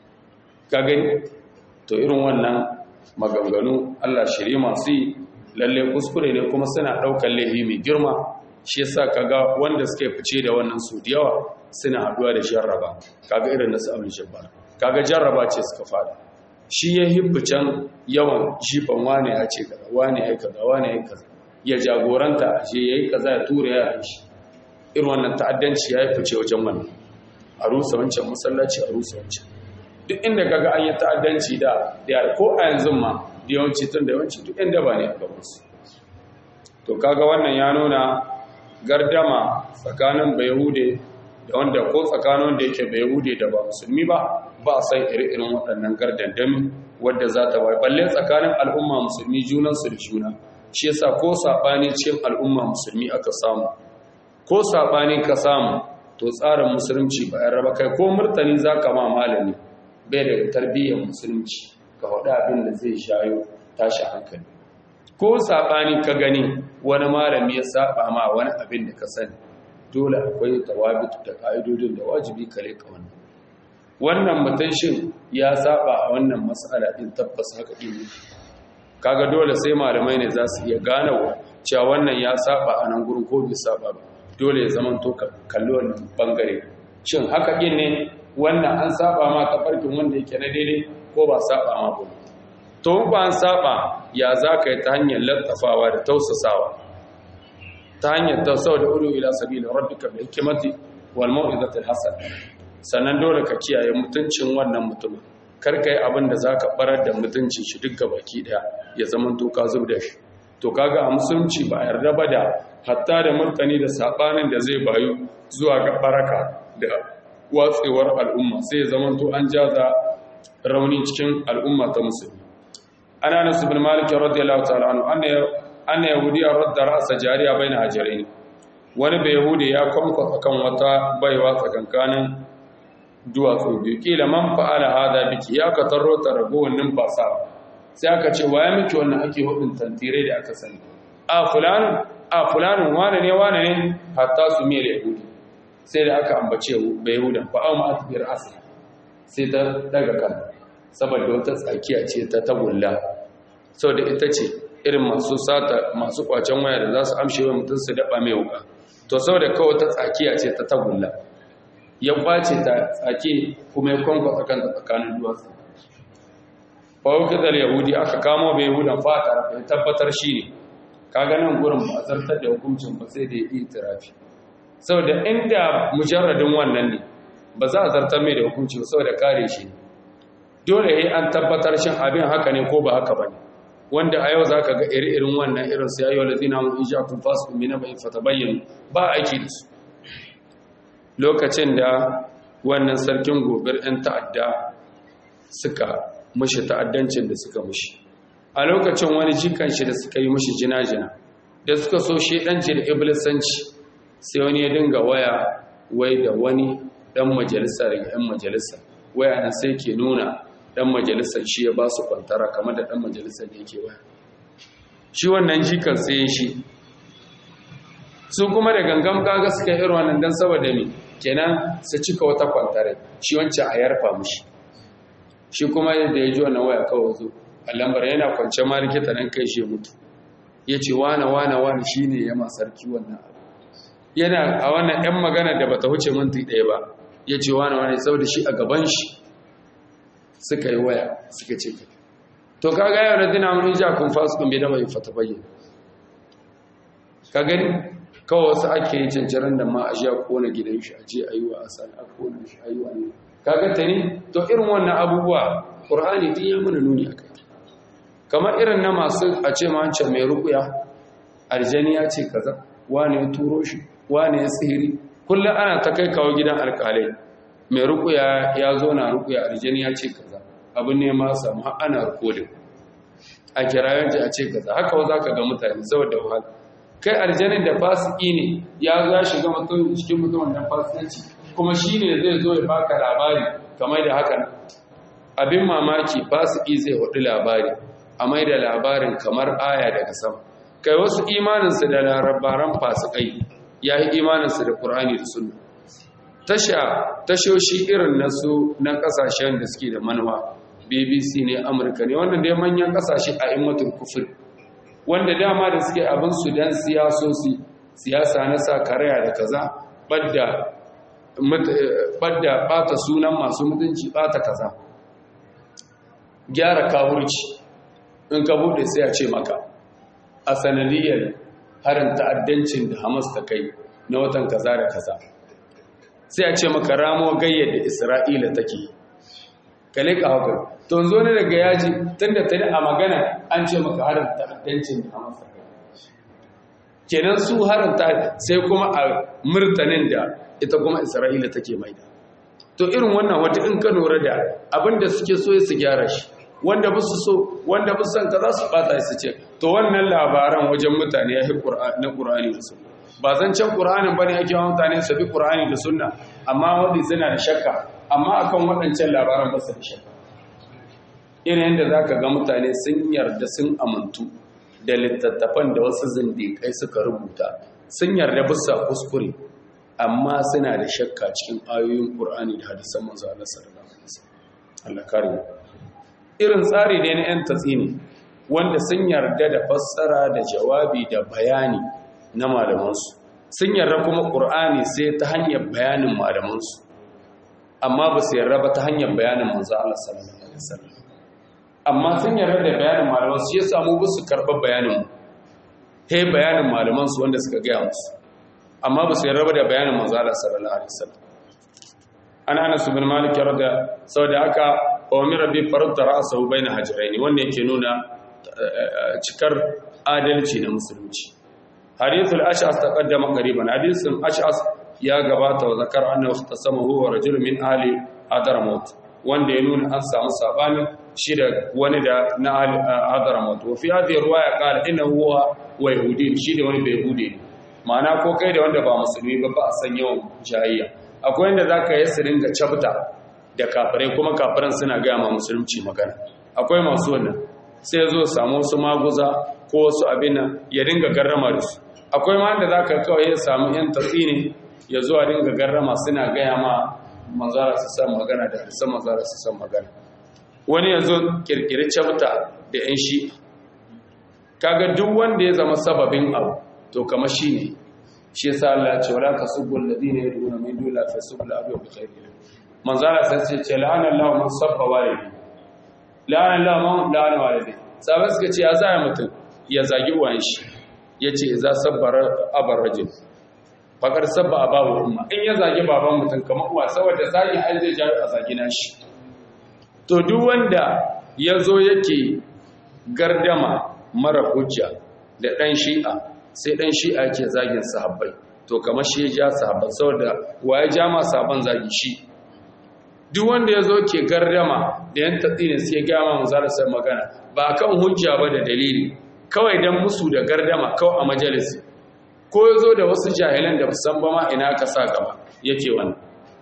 ka gani to irin wannan maganganu allah shirye masu yi lalle kuskure ne kuma suna ɗaukar laifi mai girma shi yasa kaga wanda suka fice da wannan su da yawa suna haɗuwa da jarraba kaga irin nasu abin jabbar kaga jarraba ce suka fada shi ya can yawan jifan wane ya ce kaza wane ya kaza wane ya kaza ya jagoranta a ce ya yi kaza ya tura ya shi irin wannan ta'addanci ya yi fice wajen wannan a rusa wancan masallaci a rusa wancan duk inda kaga an yi ta'addanci da da ko a yanzu ma da yawanci tun da yawanci duk inda ba ne a gaban su to kaga wannan ya nuna gardama tsakanin bayahude da wanda ko tsakanin wanda yake bayahude da ba musulmi ba ba a san iri-irin waɗannan gardandami wadda za ta bai balle tsakanin al'umma musulmi junansu da juna shi yasa ko saɓani cikin al'umma musulmi aka samu ko saɓani ka samu to tsarin musulunci ba yan raba kai ko murtani za ka ma malami bai daga tarbiyyar musulunci ka faɗi abin da zai shayo tashi hankali ko saɓani ka gani wani malami ya saɓa ma wani abin da ka sani dole akwai tawabitu da ƙa'idodin da wajibi ka leƙa wannan wannan mutum shin ya saba a wannan matsala din tabbas haka din kaga dole sai malamai ne za su iya gane cewa wannan ya saba a nan gurin ko bai saba ba dole ya zama to kalli wannan bangare shin haka din ne wannan an saba ma tafarkin wanda yake na daidai ko ba saba ma ba to ba an saba ya za ka yi ta hanyar lattafawa da tausasawa ta hanyar tausau da uru ila sabila rabbika bil hikmati wal mau'izati al hasan sannan dole ka kiyaye mutuncin wannan mutum kar kai abin da zaka barar da mutuncin shi duk baki daya ya zaman to ka zub da shi to kaga a musulunci ba yarda ba da hatta da murtani da sabanin da zai bayu zuwa ga baraka da watsewar al'umma sai ya zaman to an jaza rauni cikin al'umma ta musulmi ana nasu bin malik radiyallahu ta'ala anhu anna yahudiya radda ra'sa jariya baina hajarain wani bai yahudi ya kwamfa akan wata baiwa tsakankanin duwatsu biyu kila man fa'ala hada biki ya ka tarro ta ragowar numfasa sai aka ce waye miki wannan ake hudun tantirai da aka sani a fulan a fulanin wane ne wane ne hatta su miyar yahudi sai da aka ambace bai yahudan fa'au ma atbir asli sai ta daga kan saboda wata tsakiya ce ta tagulla saboda ita ce irin masu sata masu kwacen waya da za su amshe wa mutum su daba mai wuka to saboda kawai ta tsakiya ce ta tagulla ya kwace ta tsake kuma ya kwankwasa kanta tsakanin duwatsu fawukizar yahudi aka kamo bai yahudan fata ya tabbatar shi ne kaga nan gurin ba a zartar da hukuncin ba sai da ya yi tirafi saboda inda mujarradin wannan ne ba za a zartar mai da hukunci ba saboda kare shi ne dole ya an tabbatar shin abin haka ne ko ba haka ba ne wanda a yau za ka ga iri-irin wannan irin su yayi wala zina mun isha kun fasu mina bai fata bayyana ba aiki da su lokacin da wannan sarkin gobir 'yan ta'adda suka mushi ta'addancin da suka mushi a lokacin wani jikan shi da suka yi mushi jina-jina da suka so shedanci da iblisanci sai wani ya dinga waya wai da wani dan majalisa daga 'yan majalisa waya nan sai ke nuna dan majalisar shi ya ba su kwantara kamar da dan majalisar da yake waya shi wannan jikan sai shi su kuma da gangan kaga suka irin wannan dan saboda me kenan su cika wata kwantare shi wancan a yarfa mushi shi kuma yadda ya ji wannan waya kawai zo a lambar yana kwance ma likita nan kai shi mutu ya ce wane wane wane shi ne ya sarki wannan abu yana a wannan 'yan magana da bata huce minti ɗaya ba ya ce wane wane saboda shi a gaban shi suka yi waya suka ce ka to ka ga yau da dina mun ja kun fasu kun bai da bai fata bayyana ka gani kawai wasu ake yi cancaran da ma a ji a kona gidan shi a je a yi wa asali a kona shi a yi wa ne kaga ta ne to irin wannan abubuwa ƙur'ani din ya mana nuni a kai kamar irin na masu a ce mancan mai rukuya aljani ya ce kaza wane ya turo shi wane ya sihiri kullum ana ta kai kawo gidan alƙalai mai rukuya ya zo na rukuya aljani ya ce kaza abin ne ma samu har ana rikodin a kirayen ji a ce kaza haka wa za ka ga mutane saboda wahala kai aljanin da fasiki ne ya zo ya shiga mutum cikin mutum da fasikanci kuma shi ne zai zo ya baka labari kamar da haka abin mamaki fasiki zai hudu labari a mai da labarin kamar aya daga sama kai wasu imaninsu da larabaran fasikai ya yi imaninsu da ƙur'ani da sunna tasha tashoshi irin na su na ƙasashen da suke da manuwa bbc ne amurka ne wannan dai manyan ƙasashe a immatul kufur wanda dama da suke abinsu don siyasosi siyasa na sa karaya da kaza ɓadda ɓata sunan masu mutunci ɓata kaza gyara kawurci in ka buɗe sai a ce maka a sanadiyar harin ta'addancin da hamas ta kai na watan kaza da kaza sai a ce maka ramo gayyar da isra'ila take ka leƙa haka to zo ne daga yaji tun da tani a magana an ce maka harin ta'addancin da hamas ta kai kenan su harin ta sai kuma a murtanin da ita kuma isra'ila take mai da to irin wannan wata in ka lura da abinda suke so su gyara shi wanda ba su so wanda ba su san ka za su bata su ce to wannan labaran wajen mutane ya yi na ƙur'ani da sunna ba zan can ƙur'anin ba ne ake wa mutane su bi ƙur'ani da sunna amma wanda suna da shakka amma akan waɗancan labaran ba su da shakka irin yadda za ka ga mutane sun yarda sun amintu da littattafan da wasu zindiƙai suka rubuta sun yarda bisa kuskure amma suna da shakka cikin ayoyin ƙur'ani da hadisan manzo Allah sallallahu alaihi wasallam Allah kare mu irin tsari ne na 'yan tatsini wanda sun yarda da fassara da jawabi da bayani na malamansu sun yarda kuma ƙur'ani sai ta hanyar bayanin malamansu amma ba su yarda ba ta hanyar bayanin manzo Allah sallallahu alaihi wasallam amma sun yarda da bayanin malaman su ya samu ba su karɓar bayanin mu he bayanin malaman su wanda suka gaya musu amma ba su yarda da bayanin manzo Allah sallallahu alaihi wasallam an Anas bin Malik yarda saboda haka umira bi farda ra'sahu baina hajrayn wanda yake nuna cikar adalci na musulunci hadithul ash'as taqaddama qariban hadithun ash'as ya gabata wa zakar annahu ikhtasamahu wa rajul min ahli hadramaut wanda ya nuna an samu sabani shi da wani da na ahli hadramaut wa fi hadhihi riwaya qala innahu huwa wa yahudi shi da wani bai yahudi ma'ana ko kai da wanda ba musulmi ba ba a san yawan jayayya akwai wanda zaka yi su ringa cabta da kafirai kuma kafiran suna gaya ma musulunci magana akwai masu wannan sai zo samu wasu maguza ko wasu abin nan ya dinga garrama da su akwai ma da zaka kawai ya samu yan tatsini ya zo a dinga garrama suna gaya ma manzara su san magana da hadisan manzara su san magana wani ya zo kirkiri cabta da yan shi kaga duk wanda ya zama sababin abu to kama shi ne shi yasa Allah ya ce wala tasubbu alladhina yad'una min duni la tasubbu al-abu bi khairin manzara sai ce la'ana Allah man sabba walidi la'ana Allah man la'ana walidi sabai suka ce ya zaya mutum ya zagi uwan shi yace za sabbara abar rajul fakar sabba abawu umma in ya zagi baban mutum kamar uwa saboda zagi ai zai jawo a zagi nashi to duk wanda ya zo yake gardama mara hujja da ɗan shi'a sai ɗan shi'a ke zagin sahabbai to kamar shi ya ja sahabban saboda wa ya ja ma sahabban zagi shi duk wanda ya zo ke gardama da yan tatsini sai ya gama sai magana ba kan hujja ba da dalili kawai don musu da gardama kawai a majalisi ko ya zo da wasu jahilan da san ba ma ina ka sa gaba yake wannan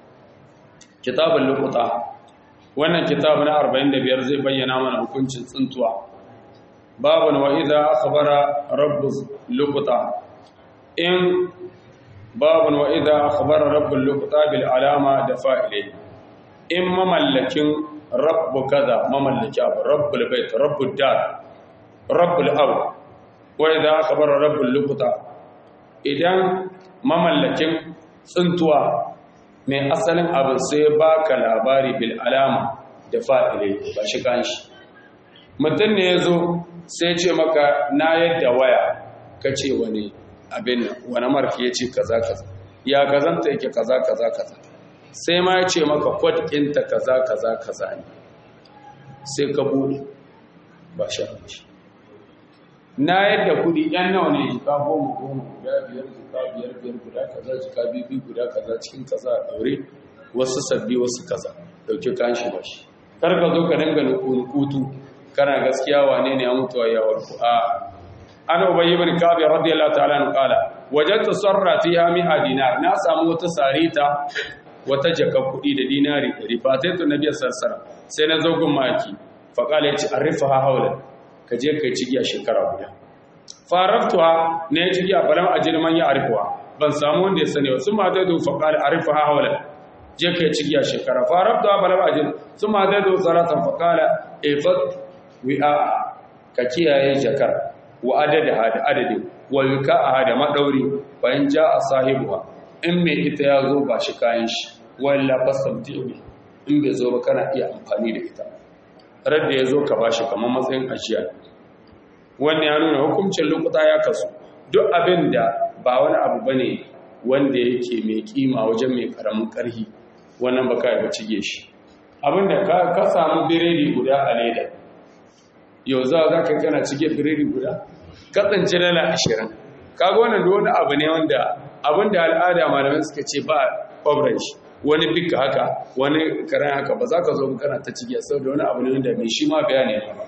kitabun lokuta wannan kitabu na 45 zai bayyana mana hukuncin tsintuwa babun wa idza akhbara rabbus lokuta in babun wa idza akhbara rabbul lokuta bil alama da fa'ilai in mamallakin rabbu kaza mamallaki abu rabbul bait rabbud dar rabbul abu wa idza akhbara rabbul lokuta idan mamallakin tsintuwa mai asalin abin sai baka labari bil alama da fa'ilai ba shi kanshi mutum ne ya zo sai ce maka na yadda waya ka ce wani abin wani marki ya ce kaza kaza ya kazanta yake kaza kaza kaza sai ma ya ce maka kwad ɗinta kaza kaza kaza ne sai ka buɗe ba shi shi na yadda kudi yan nawa ne jika goma goma guda biyar jika biyar biyar guda kaza jika bibi guda kaza cikin kaza a daure wasu sabbi wasu kaza dauke kan shi ba shi kar ka zo ka dinga nukutu kana gaskiya wane ne ya mutuwa ya warku a an ubayy ibn kabi radiyallahu ta'ala an qala wajadtu sarra fiha mi'a dinar na samu wata sarita wata jaka kudi da dinari rifataitu nabiyyi sallallahu alaihi wasallam sai na zo gun maki fa qala yace arifaha hawla ka je kai cigiya shekara guda faraftuwa ne ya cigiya balam ajin man ya arifuwa ban samu wanda ya sani wasu ma zai zo faƙar arifa hawala je kai cigiya shekara faraftuwa balam ajin su ma zai zo saratan faƙala efat wi'a ka kiyaye jakar wa adada hada adadi wa wika a hada maɗauri bayan ja a sahibuwa in mai ita ya zo ba shi kayan shi walla fasamti in bai zo ba kana iya amfani da ita radda ya zo ka ba shi kamar matsayin ajiya wannan ya nuna hukuncin lokuta ya kasu duk abin da ba wani abu bane wanda yake mai kima wajen mai karamin karhi wannan ba kai ba cige shi abin da ka samu biredi guda a leda yau za za ka kana cige biredi guda ka tsanci dala ashirin kaga wannan da wani abu ne wanda abin da al'ada malamai suka ce ba kwabran shi wani bika haka wani karen haka ba za ka zo kana ta cige saboda wani abu ne wanda mai shi ma bayani ba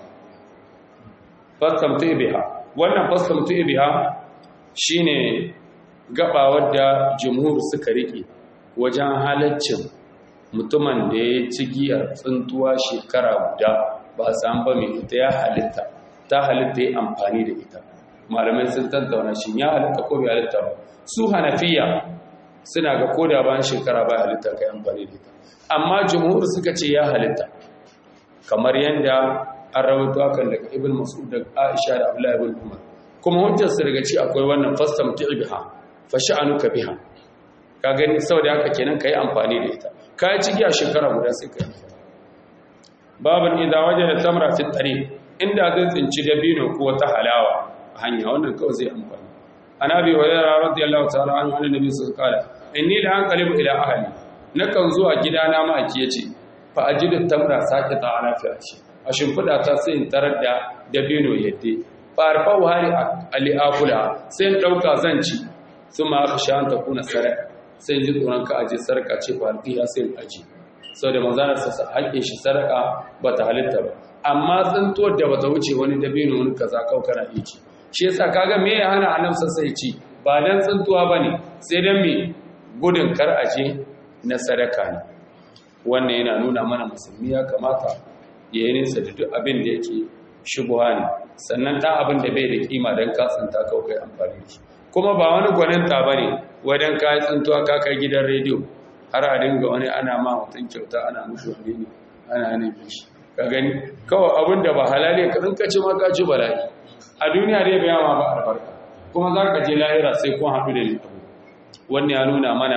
fastamtu biha wannan fastamtu biha shine gaba wadda jumhur suka rike wajen halaccin mutumin da ya ci giyar tsuntuwa shekara guda ba san ba mai ita ya halitta ta halitta ya amfani da ita malamai sun tattauna shi ya halitta ko bai halitta ba su hanafiya suna ga koda bayan shekara ba halitta kai amfani da ita amma jumhur suka ce ya halitta kamar yadda an rawaito hakan daga ibn mas'ud da aisha da abdullahi ibn umar kuma hujjar su daga ci akwai wannan fastam biha fa sha'anuka biha ka gani saboda haka kenan kai amfani da ita kai ciki a shekara guda sai kai babin idza wajada tamra fi tariq inda zai tsinci dabino ko wata halawa a hanya wannan kawai zai amfani anabi wa yara radiyallahu ta'ala anhu annabi sallallahu alaihi wasallam inni la anqalibu ila ahli nakan zuwa gidana ma ake yace fa ajidu tamra saqita ala firashi a shimfida ta sai in tarar da dabino yadde farfa wahari ali akula sai in dauka zan ci suma aka sha ta kuna saraka sai in ji tsoron ka aje sarka ce fa alqiya sai in aji saboda manzanar sa haƙƙin shi saraka bata halitta ba amma tsintuwar da bata wuce wani dabino wani kaza kaukana iki shi yasa kaga me ya hana annabi sai ci ba dan tsintuwa bane sai dan me gudun kar aje na sadaka ne wannan yana nuna mana musulmi ya kamata ya yi nisa da duk abin da yake shubuha ne sannan ɗan abin da bai da kima don ka tsinta kawai kai amfani da shi kuma ba wani gwaninta ba ne wajen ka tsintuwa ka kai gidan rediyo har a dinga wani ana ma mutum kyauta ana mushi wani ne ana nufin shi ka gani kawai abin da ba halali ka in ka ci ma ka ci bala'i a duniya dai bai ma ba albarka kuma za ka je lahira sai kun haɗu da ni wannan ya nuna mana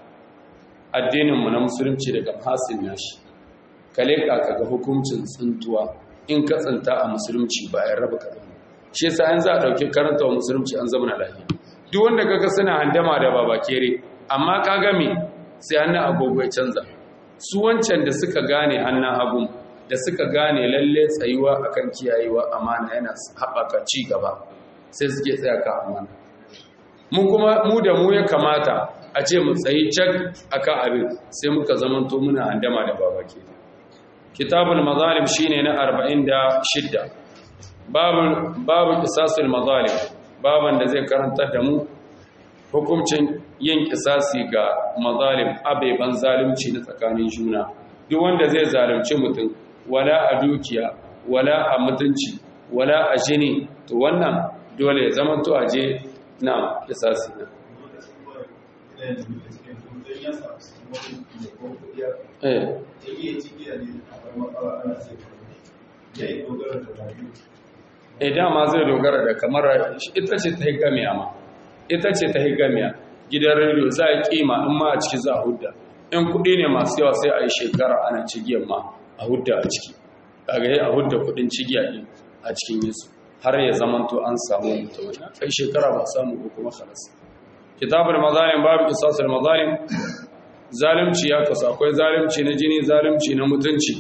addininmu na musulunci daga hasin nashi ka leƙa ka ga hukuncin tsintuwa in ka tsinta a musulunci bayan raba kaɗan shi yasa an za a ɗauki karanta wa musulunci an zama na lafiya duk wanda kaga suna handama da baba kere amma ka game sai hannun agogo ya canza su wancan da suka gane hannun hagun da suka gane lalle tsayuwa akan kiyayewa amana yana haɓaka ci gaba sai suke tsaya ka amana mu kuma mu da mu ya kamata a ce mu tsayi cak akan abin sai muka zamanto muna handama da baba ke kitabul mazalim shine na 46 babu babu qisasul mazalim baban da zai karantar da mu hukuncin yin kisasi ga mazalim abeban zalunci na tsakanin juna duk wanda zai zalunci mutum wala a dukiya wala a mutunci wala a jini to wannan dole ya zama to aje na kisasi na eh eh dama zai dogara da kamar ita ce ta higamiya ma ita ce ta higamiya gidan rediyo za a kima in ma a ciki za a hudda in kuɗi ne masu yawa sai a yi shekara ana cigiyar ma a hudda a ciki kaga yi a hudda kuɗin cigiya ɗin a cikin yesu har ya zamanto an samu mutum kai shekara ba samu ko kuma khalas kitabul mazalim babu qisasul mazalim zalunci ya kasu akwai zalunci na jini zalunci na mutunci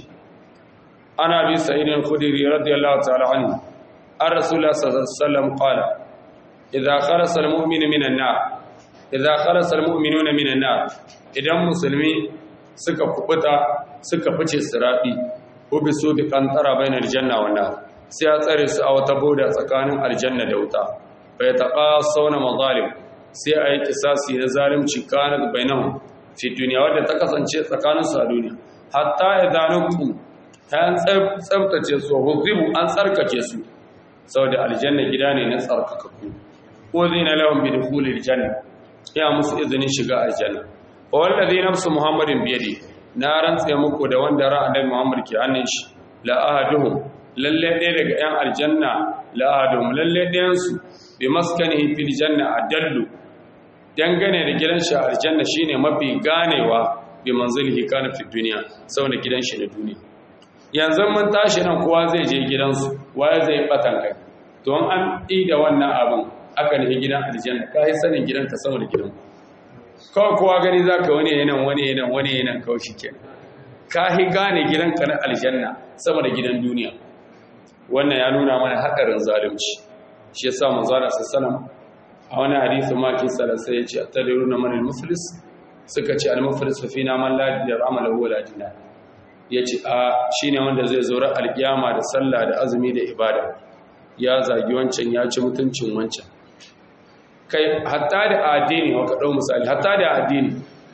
ana bi sa'idin khudri radiyallahu ta'ala anhu an rasulullah sallallahu alaihi wasallam qala idza kharasa almu'minu minan nar idza kharasa almu'minuna minan nar idan musulmi suka kubuta suka fice sirabi ubisu bi qantara bainal janna wan nar sai a tsare su a wata boda tsakanin aljanna da wuta fa yataqasawna mazalim sai a yi kisasi na zalimci kanat bainahum fi duniya wadda ta kasance tsakanin su a duniya hatta idanukum ta tsabtace su huzibu an tsarkake su saboda aljanna gida ne na tsarkakakku uzina lahum bi dukhulil janna ya musu izinin shiga aljanna wa wallazi nafsu muhammadin biyadi na rantsa muku da wanda ra'adan muhammad ke hannun shi la ahaduhum lalle ɗaya daga yan aljanna la ahaduhum lalle ɗayan su bi maskanihi fil janna adallu dangane da gidan shi aljanna shine mafi ganewa bi manzilihi kana fi duniya saboda gidan shi na duniya yanzu mun tashi nan kowa zai je gidansu waye zai batan kai to an yi da wannan abin aka nufi gidan aljanna ka yi sanin gidanka saboda gidan kawai kowa gani za ka wani yanan wani yanan wani yanan kawai shi kenan ka yi gane gidanka na aljanna saboda gidan duniya wannan ya nuna mana haɗarin zalunci shi ya sa manzana sassanan a wani hadisi ma kin salasa ya ce a tadiru na manil muflis suka ce al-muflis fa fina man la yar'amala huwa la dinar ya ce a shi ne wanda zai zaura alkiyama da sallah da azumi da ibada ya zagi wancan ya ci mutuncin wancan kai hatta da addini wa kaɗau misali hatta da addini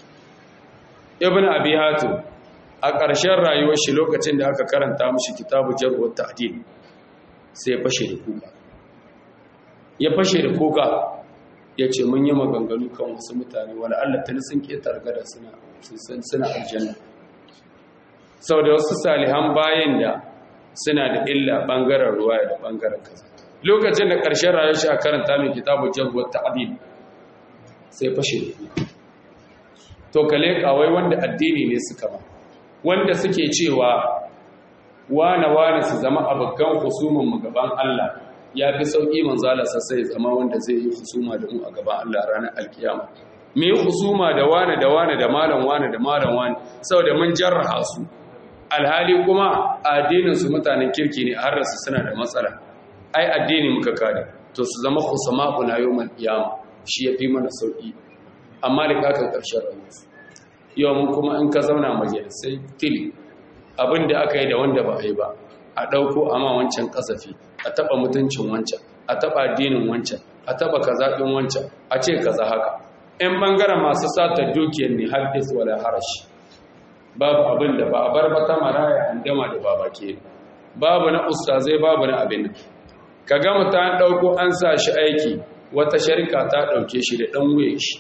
ibn abi hatim a ƙarshen rayuwar shi lokacin da aka karanta mashi kitabu jarwar ta'dil sai ya fashe da kuka ya fashe da kuka ya ce mun yi maganganu kan wasu mutane wani allah tuni sun ƙetar gada suna aljanna sau da wasu salihan bayan da suna da illa ɓangaren ruwa da ɓangaren kaza lokacin da ƙarshen rayuwar shi a karanta mai kitabu jagoar ta'adil sai fashe da kuka to kale kawai wanda addini ne suka ba wanda suke cewa wane wane su zama abokan husumin mu gaban Allah ya fi sauƙi manzala sai zama wanda zai yi husuma da mu a gaban Allah ranar alkiyama mu yi husuma da wane da wane da malam wane da malam wane saboda mun jarraha su alhali kuma addinin su mutanen kirki ne har rasu suna da matsala ai addini muka kada to su zama husama kuna yawmal qiyama shi ya fi mana sauƙi amma da kakan ƙarshen rayuwarsu yau mun kuma in ka zauna majalisai tili abin da aka yi da wanda ba a yi ba a ɗauko amma wancan ƙasafi a taɓa mutuncin wancan a taɓa addinin wancan a taɓa kazaɗin wancan a ce kaza haka in ɓangaren masu sata dukiyar ne haddis wala harashi babu abin da ba a bar ba ta maraya handama da baba ke babu na ustazai babu na abin nan ka ga mutum an ɗauko an sa shi aiki wata sharika ta ɗauke shi da ɗan wuyan shi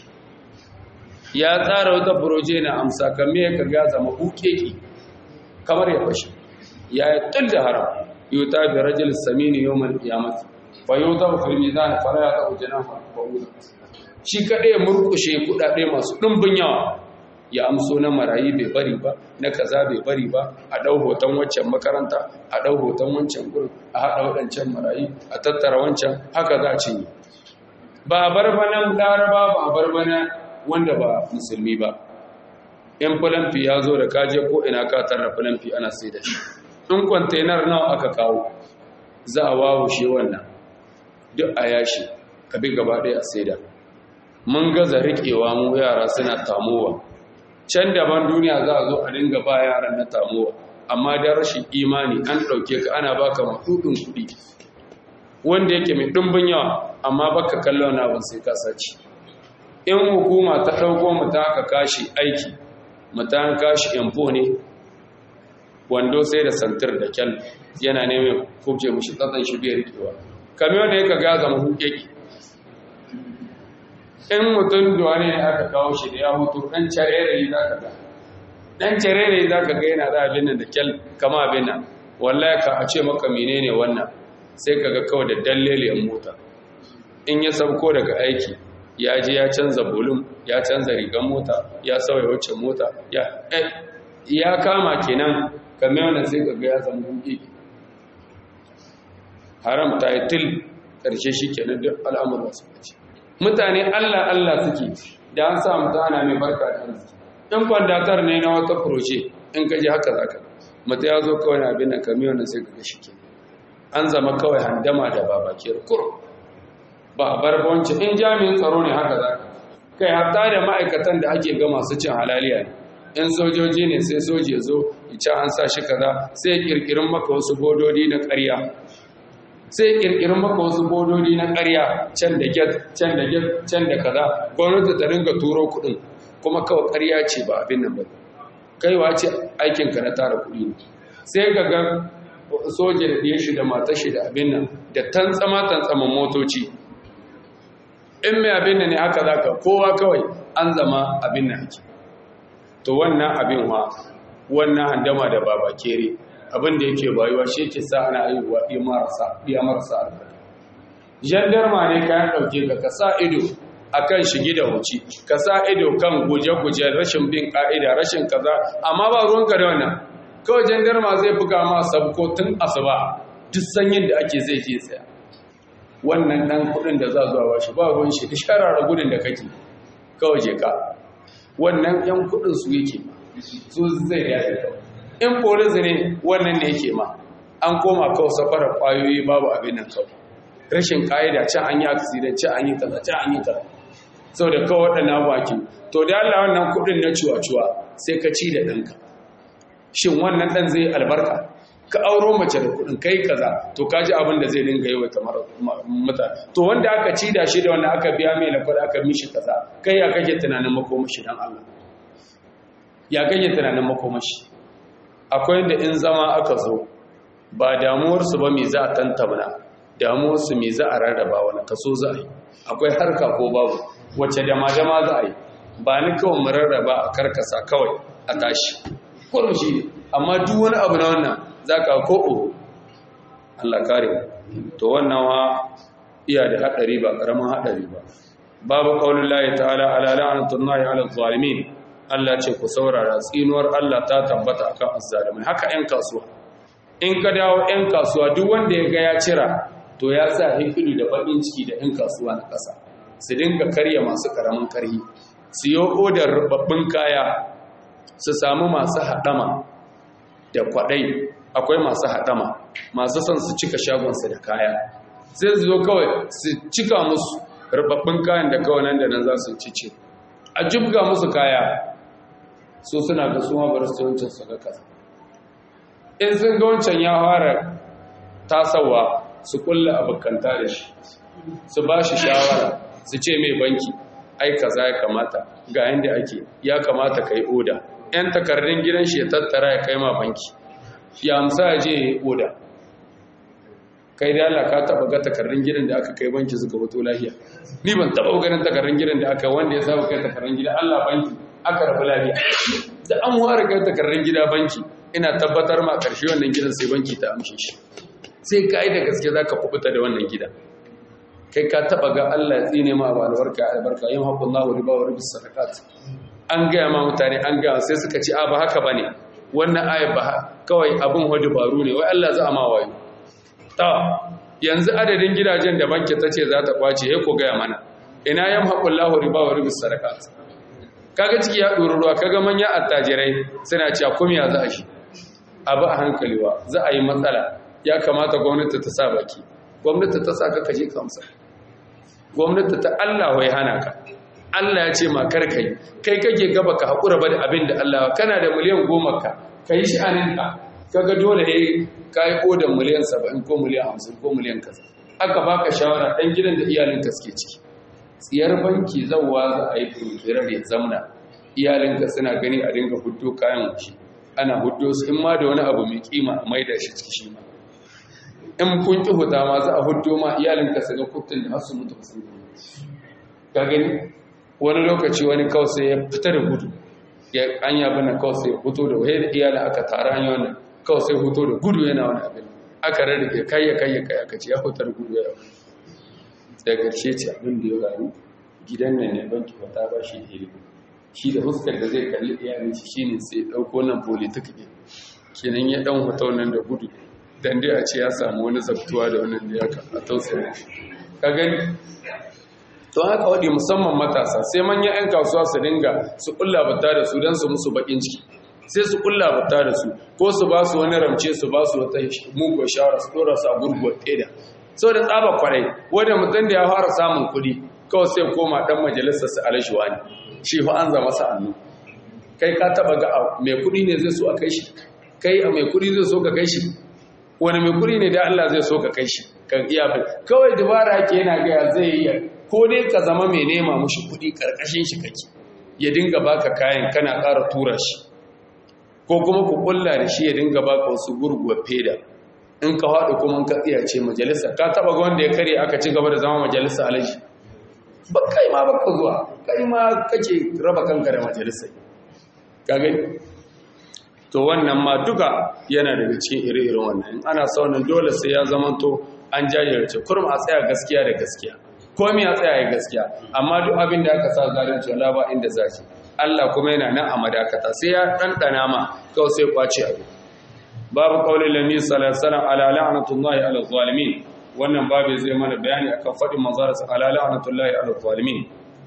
ya tsara wata furoje na amsa kame ka ga zama hukeki kamar ya fashe ya yi tul da haram yi ta bi rajul samini yau mal kiyamati fa yau ta fi mizan fara ya ta ujana fa shi kaɗai ya murkushe kuɗaɗe masu ɗumbin yawa ya amso na marayi bai bari ba na kaza bai bari ba a ɗau hoton waccan makaranta a ɗau hoton wancan gurin a haɗa waɗancan marayi a tattara wancan haka za a cinye ba a bar banan laraba ba a bar bana wanda ba musulmi ba in filamfi ya zo da kaje ko ina ka tarra filamfi ana sai da shi in kwantenar nawa aka kawo za a wawushe wannan duk a yashi ka bi gaba ɗaya a sai da mun gaza riƙewa mu yara suna tamowa can daban duniya za a zo a dinga ba yaran na tamowa amma da rashin imani an ɗauke ka ana baka maɗuɗin kuɗi wanda yake mai ɗumbin yawa amma baka kallon na abin sai ka sace in hukuma ta ɗauko mu ta aka kashi aiki mu ta kashi info ne wando sai da santir da kyan yana neman kubce mushi tsatsan shi bai rikewa kamar wanda yaka gaza mu hukeki in mutum da wani ne aka kawo shi da ya hutu ɗan carere za ka ga ɗan carere za ka ga yana da abin nan da kyal kama abin nan wallahi ka a ce maka menene wannan sai ka ga kawai da dalleliyan mota in ya sauko daga aiki ya je ya canza bolum ya canza rigar mota ya sauya wacce mota ya kama kenan kamar yana sai ka ga ya zama hudu haram ta yi til ƙarshe shi kenan duk al'amurwa su ce mutane allah allah suke da an sa mutane mai barka da arziki in kwandatar ne na wata furoce in ka ji haka zaka mutu ya zo kawai na abin da kamar yana sai ka ga shi kenan an zama kawai handama da babakiyar kuro ba a barbanci in jami'in tsaro ne haka za kai hatta da ma'aikatan da ake ga masu cin halaliya ne in sojoji ne sai soji ya zo ci an sa shi kaza sai kirkirin maka wasu bododi na ƙarya sai kirkirin maka wasu bododi na ƙarya can da get can da get can da kaza gwamnati ta ringa turo kuɗin kuma kawai ƙarya ce ba abin nan ba kaiwa ce aikinka na tara kuɗi ne sai ga ga soja da ɗaya shi da mata shi da abin nan da tantsama tantsaman motoci in mai abin nan ne haka za ka kowa kawai an zama abin nan ake to wannan abin wa wannan handama da baba kere abin da yake bayuwa shi ke sa ana aiwa iya marasa albarka jandarma ne kayan ɗauke ka ka sa ido a kan shigi da wuci ka sa ido kan guje-guje rashin bin ƙa'ida rashin kaza amma ba ruwanka da wannan kawai jandarma zai buga ma sabko tun asuba duk sanyin da ake zai je tsaya wannan ɗan kuɗin da za zuwa ba shi ba ruwan shi da sharara gudun da kake kawai je ka wannan yan kuɗin su yake ma su zai dace kawai in polis ne wannan ne yake ma an koma kawai safarar ƙwayoyi babu abin nan kawai rashin ƙa'ida can an yi accident can an yi kaza can an yi kaza sau da kawai waɗannan baki to da Allah wannan kuɗin na cuwa-cuwa sai ka ci da ɗanka shin wannan ɗan zai albarka ka auro mace da kuɗin kai kaza to ka ji abin da zai dinga yi wa kamar mutane to wanda aka ci da shi da wanda aka biya mai lakwada aka mishi kaza kai ya kake tunanin makomashi don Allah ya kake tunanin makomashi akwai da in zama aka zo ba damuwarsu ba me za a tantamna damuwarsu me za a rarraba wani kaso za a yi akwai harka ko babu wacce dama-dama za a yi ba ni kawai mu rarraba a karkasa kawai a tashi kurum shi ne amma duk wani abu na wannan za ka ko'o Allah kare to wannan wa iya da haɗari ba ƙaramin haɗari ba babu ƙaunin layi ta'ala ala la'anatun nahi ala zalimin Allah ce ku saurara tsinuwar Allah ta tabbata akan azzalimin haka 'yan kasuwa in ka dawo 'yan kasuwa duk wanda ya ga ya cira to ya sa hikidu da baƙin ciki da 'yan kasuwa na ƙasa su dinga karya masu ƙaramin karhi su yi odar rubabbin kaya su samu masu haɗama da kwaɗai akwai masu haɗama masu son su cika shagonsu da kaya sai su zo kawai su cika musu rubabbin kayan da kawai nan da nan za su cice a jibga musu kaya so suna ga suma bar su wancan su ga kasa in sun ga wancan ya fara tasawa su kulla abokanta da shi su ba shi shawara su ce mai banki ai kaza ya kamata ga yanda ake ya kamata ka yi oda yan takardun gidan shi ya tattara ya kai ma banki ya amsa ya je ya yi oda kai da Allah ka taba ga takardun gidan da aka kai banki suka fito lafiya ni ban taba ganin takardun gidan da aka wanda ya saba kai takardun gida Allah banki aka rabu lafiya da an ware kai takardun gida banki ina tabbatar ma karshe wannan gidan sai banki ta amshe shi sai kai da gaske zaka kubuta da wannan gida kai ka taba ga Allah ya tsine ma ba albarka albarka yin haqqullahu riba wa ribis sadaqat an gaya ma mutane an gaya sai suka ce a ba haka bane wannan ayat ba kawai abin hudu baro ne wai Allah za a ma wayo ta yanzu adadin gidajen da banki ta ce za ta kwace ya ko gaya mana ina yam haƙullahu riba wa ribis sadakat kaga ciki ya ɗori ruwa kaga manyan attajirai suna cewa kumiya za a shi abu a hankali wa za a yi matsala ya kamata gwamnati ta sa baki gwamnati ta sa ka kaje kamsa gwamnati ta Allah wai hana ka Allah ya ce ma kar kai kai kake gaba ka haƙura ba da abin da Allah kana da miliyan goma ka kai shi aninka kaga dole ne ka yi kodan miliyan saba'in ko miliyan hamsin ko miliyan kasa aka baka shawara ɗan gidan da iyalinka suke ciki tsiyar banki zauwa za a yi turkirar ya zamna iyalinka suna gani a dinga hudu kayan wuce ana hudu su in ma da wani abu mai kima a maida shi ciki shi ma in kun ki huta ma za a hudu ma iyalinka su ga kuftin da hasu mutu sun ka gani wani lokaci wani kawai sai ya fita da gudu ya an yabi na kawai sai hutu da wahai da iyalin aka tara an yi wannan kawai sai hoto da gudu yana wani abin aka rarrake kayya kayya kayya aka ce ya hotar gudu ya yau da ƙarshe ce abin da ya faru gidan nan ne banki fata ba shi da ilimi shi da huskar da zai kalli iyalin shi shine sai ɗauko nan politik ne kenan ya ɗan hoto nan da gudu dan dai a ce ya samu wani zabtuwa da wannan da ya a tausaya ka gani to haka waɗi musamman matasa sai manyan 'yan kasuwa su dinga su ƙulla bata da su don su musu baƙin ciki sai su kulla bata da su ko su ba su wani ramce su ba su wata mugu shawara su dora su a gurguwar ƙeda sau da tsaba kwarai wanda mutum da ya fara samun kuɗi kawai sai koma ɗan majalisar su alashuwa ne shi fa an zama sa'annu kai ka taɓa ga mai kuɗi ne zai so a kai shi kai a mai kuɗi zai so ka kai shi wani mai kuɗi ne da Allah zai so ka kai shi ka iya bai kawai dabara ke yana gaya zai yi ko dai ka zama mai nema mushi kuɗi ƙarƙashin shi kake ya dinga baka kayan kana ƙara tura shi ko kuma ku kulla da shi ya dinga baka wasu gurguwa feda in ka haɗu kuma ka tsiyace majalisa ka taɓa ga wanda ya kare aka ci gaba da zama majalisa alaji ba kai ma baka zuwa kai ma kake raba kanka da majalisa ka gani to wannan ma duka yana daga cikin ire-iren wannan in ana saunin dole sai ya zama to an jajirce kurum a tsaya gaskiya da gaskiya komai a tsaya ya gaskiya amma duk abin da aka sa zalunci wala ba inda zaki Allah kuma yana nan a madakata sai ya ɗanɗana ma kawai sai kwace abu babu ƙaunin lami salasalan ala la'anatullahi ala zalimin wannan babu zai mana bayani akan faɗin manzararsa ala la'anatullahi ala zalimin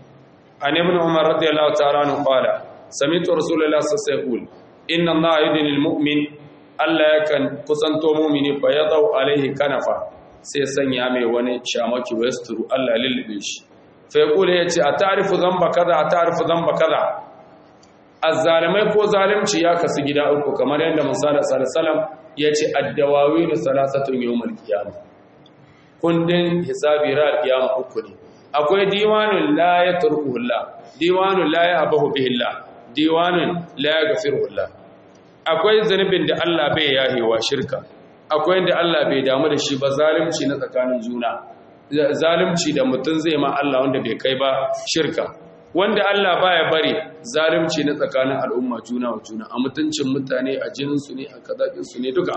an ibn umar radiyallahu ta'ala anhu qala sami'tu rasulullahi sallallahu alaihi wasallam inna allaha yudnil mu'min Allah yakan kusanto mu'mini fa yadau alaihi kanafa sai sanya mai wani shamaki wa yasturu Allah lillibe shi faikula ya ce a tarifu zamba kaza a tarifu zamba kaza azzalimai ko zalimci ya kasu gida uku kamar yadda musala salasalam ya ce addawawi da salasatun yawon kiyama kundin hisabi ra kiyama uku ne akwai diwanun la ya turku hulla diwanun la ya abahu bihilla diwanun la ya gafir hulla akwai zanubin da Allah bai yahewa shirka akwai da Allah bai damu da shi ba zalimci na tsakanin juna zalimci da mutum zai ma Allah wanda bai kai ba shirka wanda Allah baya bari zalimci na tsakanin al'umma juna wa juna a mutuncin mutane a jininsu ne a kazaƙinsu ne duka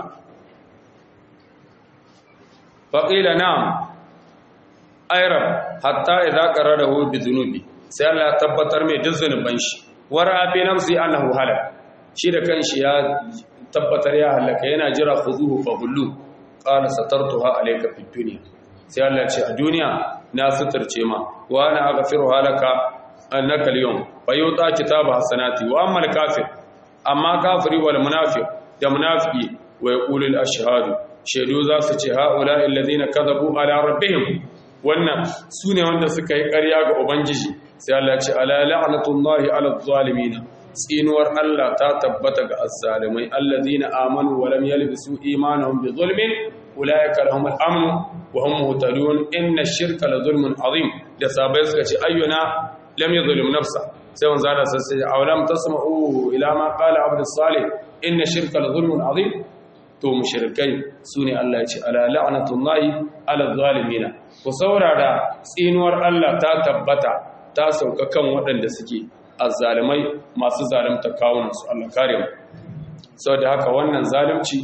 faƙila na ayrab hatta idza qararahu bi dhunubi sai Allah tabbatar mai duk zunuban shi wara fi nafsi annahu halak shi da kanshi ya tabbatar ya halaka yana jira khuzuhu fa hullu qala satartuha alayka fid dunya sai Allah ce a duniya na suturce ma wa ana aghfiru halaka annaka al-yawm fa yuta kitaba hasanati wa amma al-kafir amma kafiri wal munafiq da munafiki wa yaqulu al-ashhadu shaidu za su ce haula alladhina kadhabu ala rabbihim wannan sune wanda suka yi ƙarya ga ubangiji sai Allah ya ce ala la'natullahi ala zalimin tsinuwar Allah ta tabbata ga azzalimai alladhina amanu wa lam yalbisu imanuhum bi zulmin ulaika lahum al-amn wa hum muhtadun inna ash-shirka la zulmun azim da sabai suka ce ayyuna lam yuzlim nafsa sai wanzu Allah sai ya awalam tasma'u ila ma qala abdus salih inna shirka la zulmun azim to mushrikai sune Allah ya ce ala la'natullahi ala zalimina ku saurara tsinuwar Allah ta tabbata ta sauka kan waɗanda suke azzalimai masu zalunta kawunan su Allah kare mu saboda haka wannan zalunci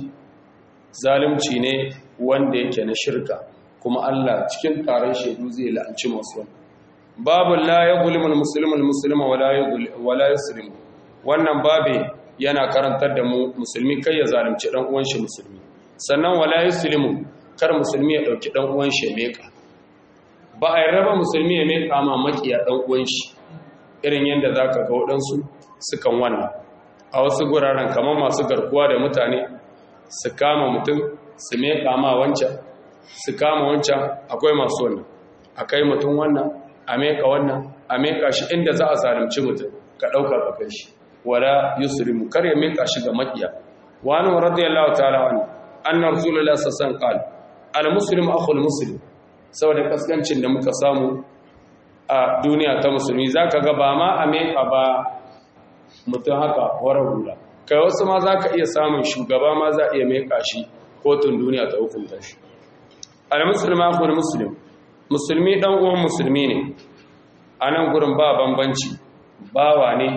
zalunci ne wanda yake na shirka kuma Allah cikin taron shaidu zai la'anci masu wannan babu la yuzlimul muslimul muslima wala wala yuslimu wannan babe yana karantar da mu musulmi kai ya zalunci dan uwan shi musulmi sannan wala yuslimu kar musulmi ya dauki dan uwan shi meka ba a raba musulmi ya meka ma makiya dan uwan shi irin yanda zaka ga wadansu sukan wannan a wasu guraren kamar masu garkuwa da mutane su kama mutum su meka ma wancan su kama wancan akwai masu wannan akai mutum wannan a meka wannan a meka shi inda za a zalunci mutum ka dauka ka kai shi wala yusrimu kar ya mika shi ga makiya wa an radiyallahu ta'ala anhu anna rasulullah sallallahu alaihi wasallam al muslim akhul muslim saboda kaskancin da muka samu a duniya ta musulmi zaka ga ba ma a mika ba mutum haka horar hula kai wasu ma zaka iya samun shugaba ma za iya mika shi kotun duniya ta hukunta shi al muslim akhul muslim musulmi dan uwan musulmi ne anan gurin ba bambanci bawa ne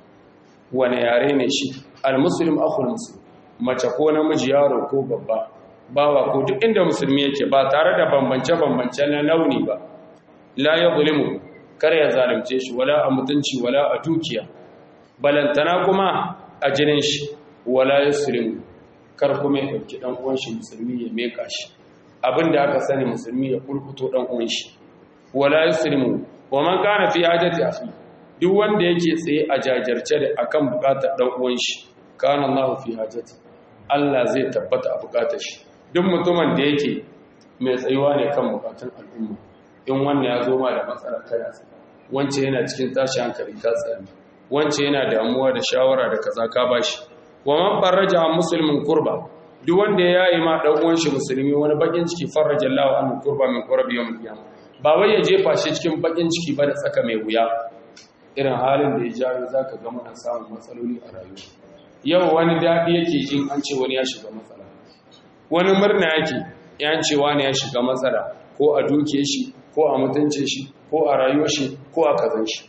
wane yare ne shi al-muslim akhul muslim mace ko namiji yaro ko babba bawa ko duk inda musulmi yake ba tare da bambance bambance na launi ba la yuzlimu kar ya zalunce shi wala a mutunci wala a dukiya balantana kuma a jinin shi wala yuslimu kar kuma ya dauki dan uwan shi musulmi ya meka shi abinda aka sani musulmi ya kulkuto dan uwan shi wala yuslimu wa man kana fi hajati akhi duk wanda yake tsaye a jajarce da akan bukatar dan uwan shi kana Allahu fi hajati Allah zai tabbata a bukatar shi duk mutumin da yake mai tsayuwa ne kan bukatun al'umma in wannan ya zo ma da matsala kana tsaya wance yana cikin tashi hankali ka tsaya wance yana damuwa da shawara da kaza ka bashi wa man faraja muslimin kurba duk wanda ya yi ma dan uwan shi musulmi wani bakin ciki faraja Allahu an kurba min qurbi yawm al-qiyamah ba wai ya jefa shi cikin bakin ciki ba da tsaka mai wuya irin halin da ya jawo za ka gama na samun matsaloli a rayuwa yau wani daɗi yake jin an ce wani ya shiga matsala wani murna yake yan ce wani ya shiga matsala ko a duke shi ko a mutunce shi ko a rayuwar shi ko a kazan shi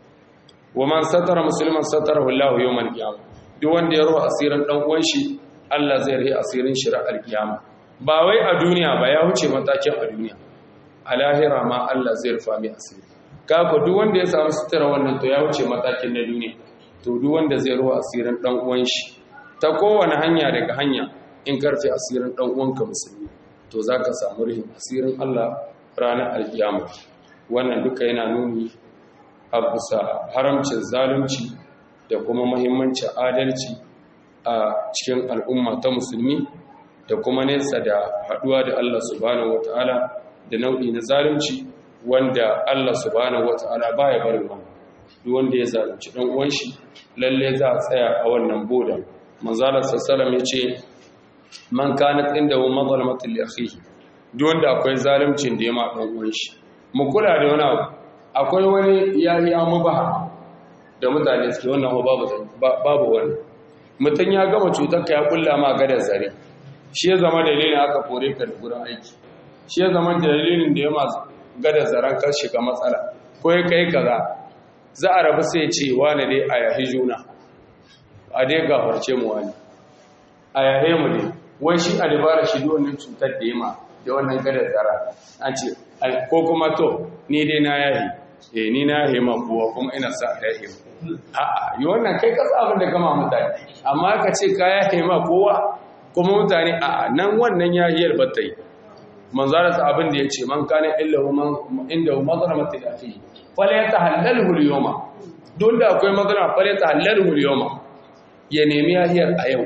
wa man satara musulman satara wallahu yawmal qiyamah duk wanda ya ruwa asirin dan uwan shi Allah zai rihi asirin shi ra'al qiyama ba wai a duniya ba ya wuce matakin a duniya a lahira ma Allah zai rufa mai asiri kafa duk wanda ya samu sutura wannan to ya wuce matakin na duniya to duk wanda zai ruwa asirin dan uwan shi ta kowane hanya daga hanya in karfe asirin dan uwanka musulmi to zaka samu rihin asirin Allah ranar alkiyama wannan duka yana nuni a bisa haramcin zalunci da kuma muhimmancin adalci a cikin al'umma ta musulmi da kuma nesa da haduwa da Allah subhanahu wataala da nau'i na zalunci wanda Allah subhanahu wata'ala baya barin wannan duk wanda ya zalunci dan uwan shi lalle za a tsaya a wannan boda manzala sallallahu yace man kanat inda wa mazlamatu li akhihi duk wanda akwai zaluncin da ya ma dan uwan shi mu kula da wani abu akwai wani yayi amubaha da mutane suke wannan babu babu wani mutum ya gama cutar ka ya kulla ma gadar zare shi ya zama dalilin aka kore ka da gurin aiki shi ya zama dalilin da ya masu gada zaren kar shiga matsala ko ya kai kaza za a rabu sai ce wani dai a yahi juna a dai gafarce mu wani a yahe mu ne wai shi a dabara shi wannan cutar da yama da wannan gada zara an ce ko kuma to ni dai na yahi eh ni na hema kowa kuma ina sa a yahe a'a yi wannan kai kasa abin da kama mutane amma ka ce ka ya hema kowa kuma mutane a'a nan wannan yahiyar ba ta yi manzara ta abin da ya ce man kana illa inda mazlamatu da fi fala ya tahallalu al-yawma don da akwai mazlama fala ya tahallalu al-yawma ya nemi yahiyar a yau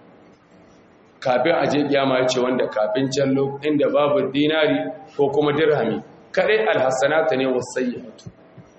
kafin a je kiyama ya ce wanda kafin can inda babu dinari ko kuma dirhami kadai alhassanata ne wasayyatu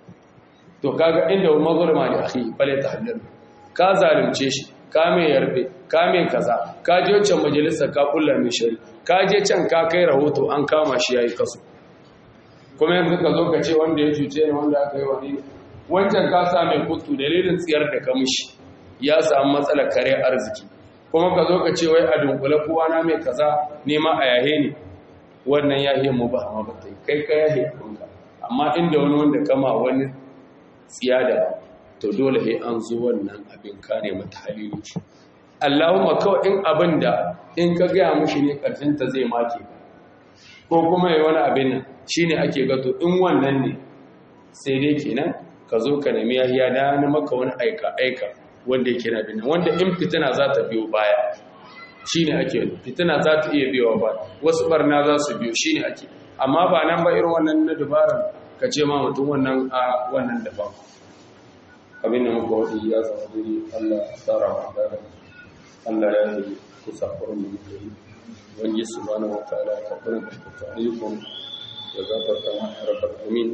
to kaga inda mazlama ne akhi fala ya tahallalu ka zalunce shi ka mai yarbe ka mai kaza ka je wancan majalisa ka kulla mai shari ka je can ka kai rahoto an kama shi yayi kaso kuma yanzu ka zo ka ce wanda ya cuce ne wanda aka yi wani wancan ka sa mai kutu dalilin tsiyar da ka mishi ya samu matsalar kare arziki kuma ka zo ka ce wai a dunkule kowa na mai kaza nema a yahe ne wannan yahe mu ba amma ba kai ka yahe ɗinka amma inda wani wanda kama wani tsiya da to dole sai an zo wannan abin kare mata halili Allahumma kawai in abin da in ka gaya mushi ne ƙarshen ta zai make ko kuma yi wani abin nan shine ake gato in wannan ne sai dai kenan ka zo ka nemi yahiya da na maka wani aika aika wanda yake na bin wanda in fitina za ta biyo baya shine ake fitina za ta iya biyo ba wasu barna za su biyo shine ake amma ba nan ba irin wannan na dubaran ka ce ma mutum wannan a wannan daban abin da muka wadi ya zama dai Allah tsara wa dada Allah ya yi kusa kurin da muka yi wani su bana wata ala ta kurin da ta ayyukan ya gafarta ma ya rabar amin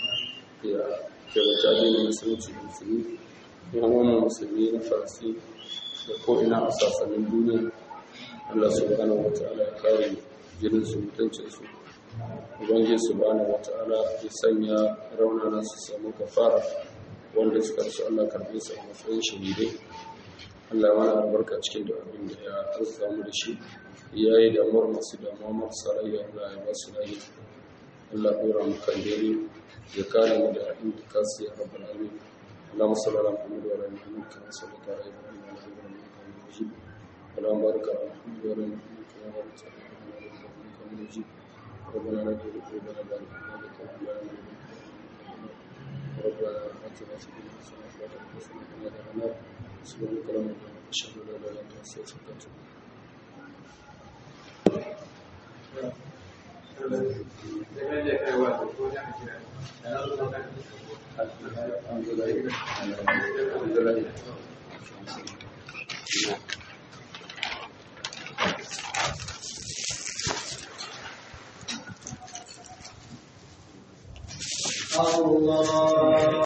ya kewata adini musulunci da musulmi yan wani musulmi na farsi da ko'ina a sassanin duniya Allah subhanahu wa ta'ala ya kare jinin su mutuncin su ubangiji subhanahu wa ta'ala ya sanya raunana su samu kafara wanda suka rasu Allah karbe su a matsayin shahidai Allah ya mana albarka cikin da abin da ya arzuta mu da shi ya yi damuwar masu damuwa marasa rayuwa Allah ya ba su rayuwa Allah ya ɗora mu kan dare ya kare mu da intikasi ya rabbal alamin اللهم صل على محمد وعلى ال محمد كما صليت على ابراهيم وعلى ال ابراهيم انك حميد مجيد اللهم بارك على محمد وعلى ال محمد كما باركت على ابراهيم وعلى ال ابراهيم انك حميد مجيد ربنا لا تزغ قلوبنا بعد إذ هديتنا وهب لنا من لدنك ربنا آتنا في الدنيا حسنة وفي الآخرة حسنة وقنا عذاب النار سبحانك اللهم وبحمدك أشهد أن لا إله إلا أنت أستغفرك وأتوب الحمد لله الحمد لله الله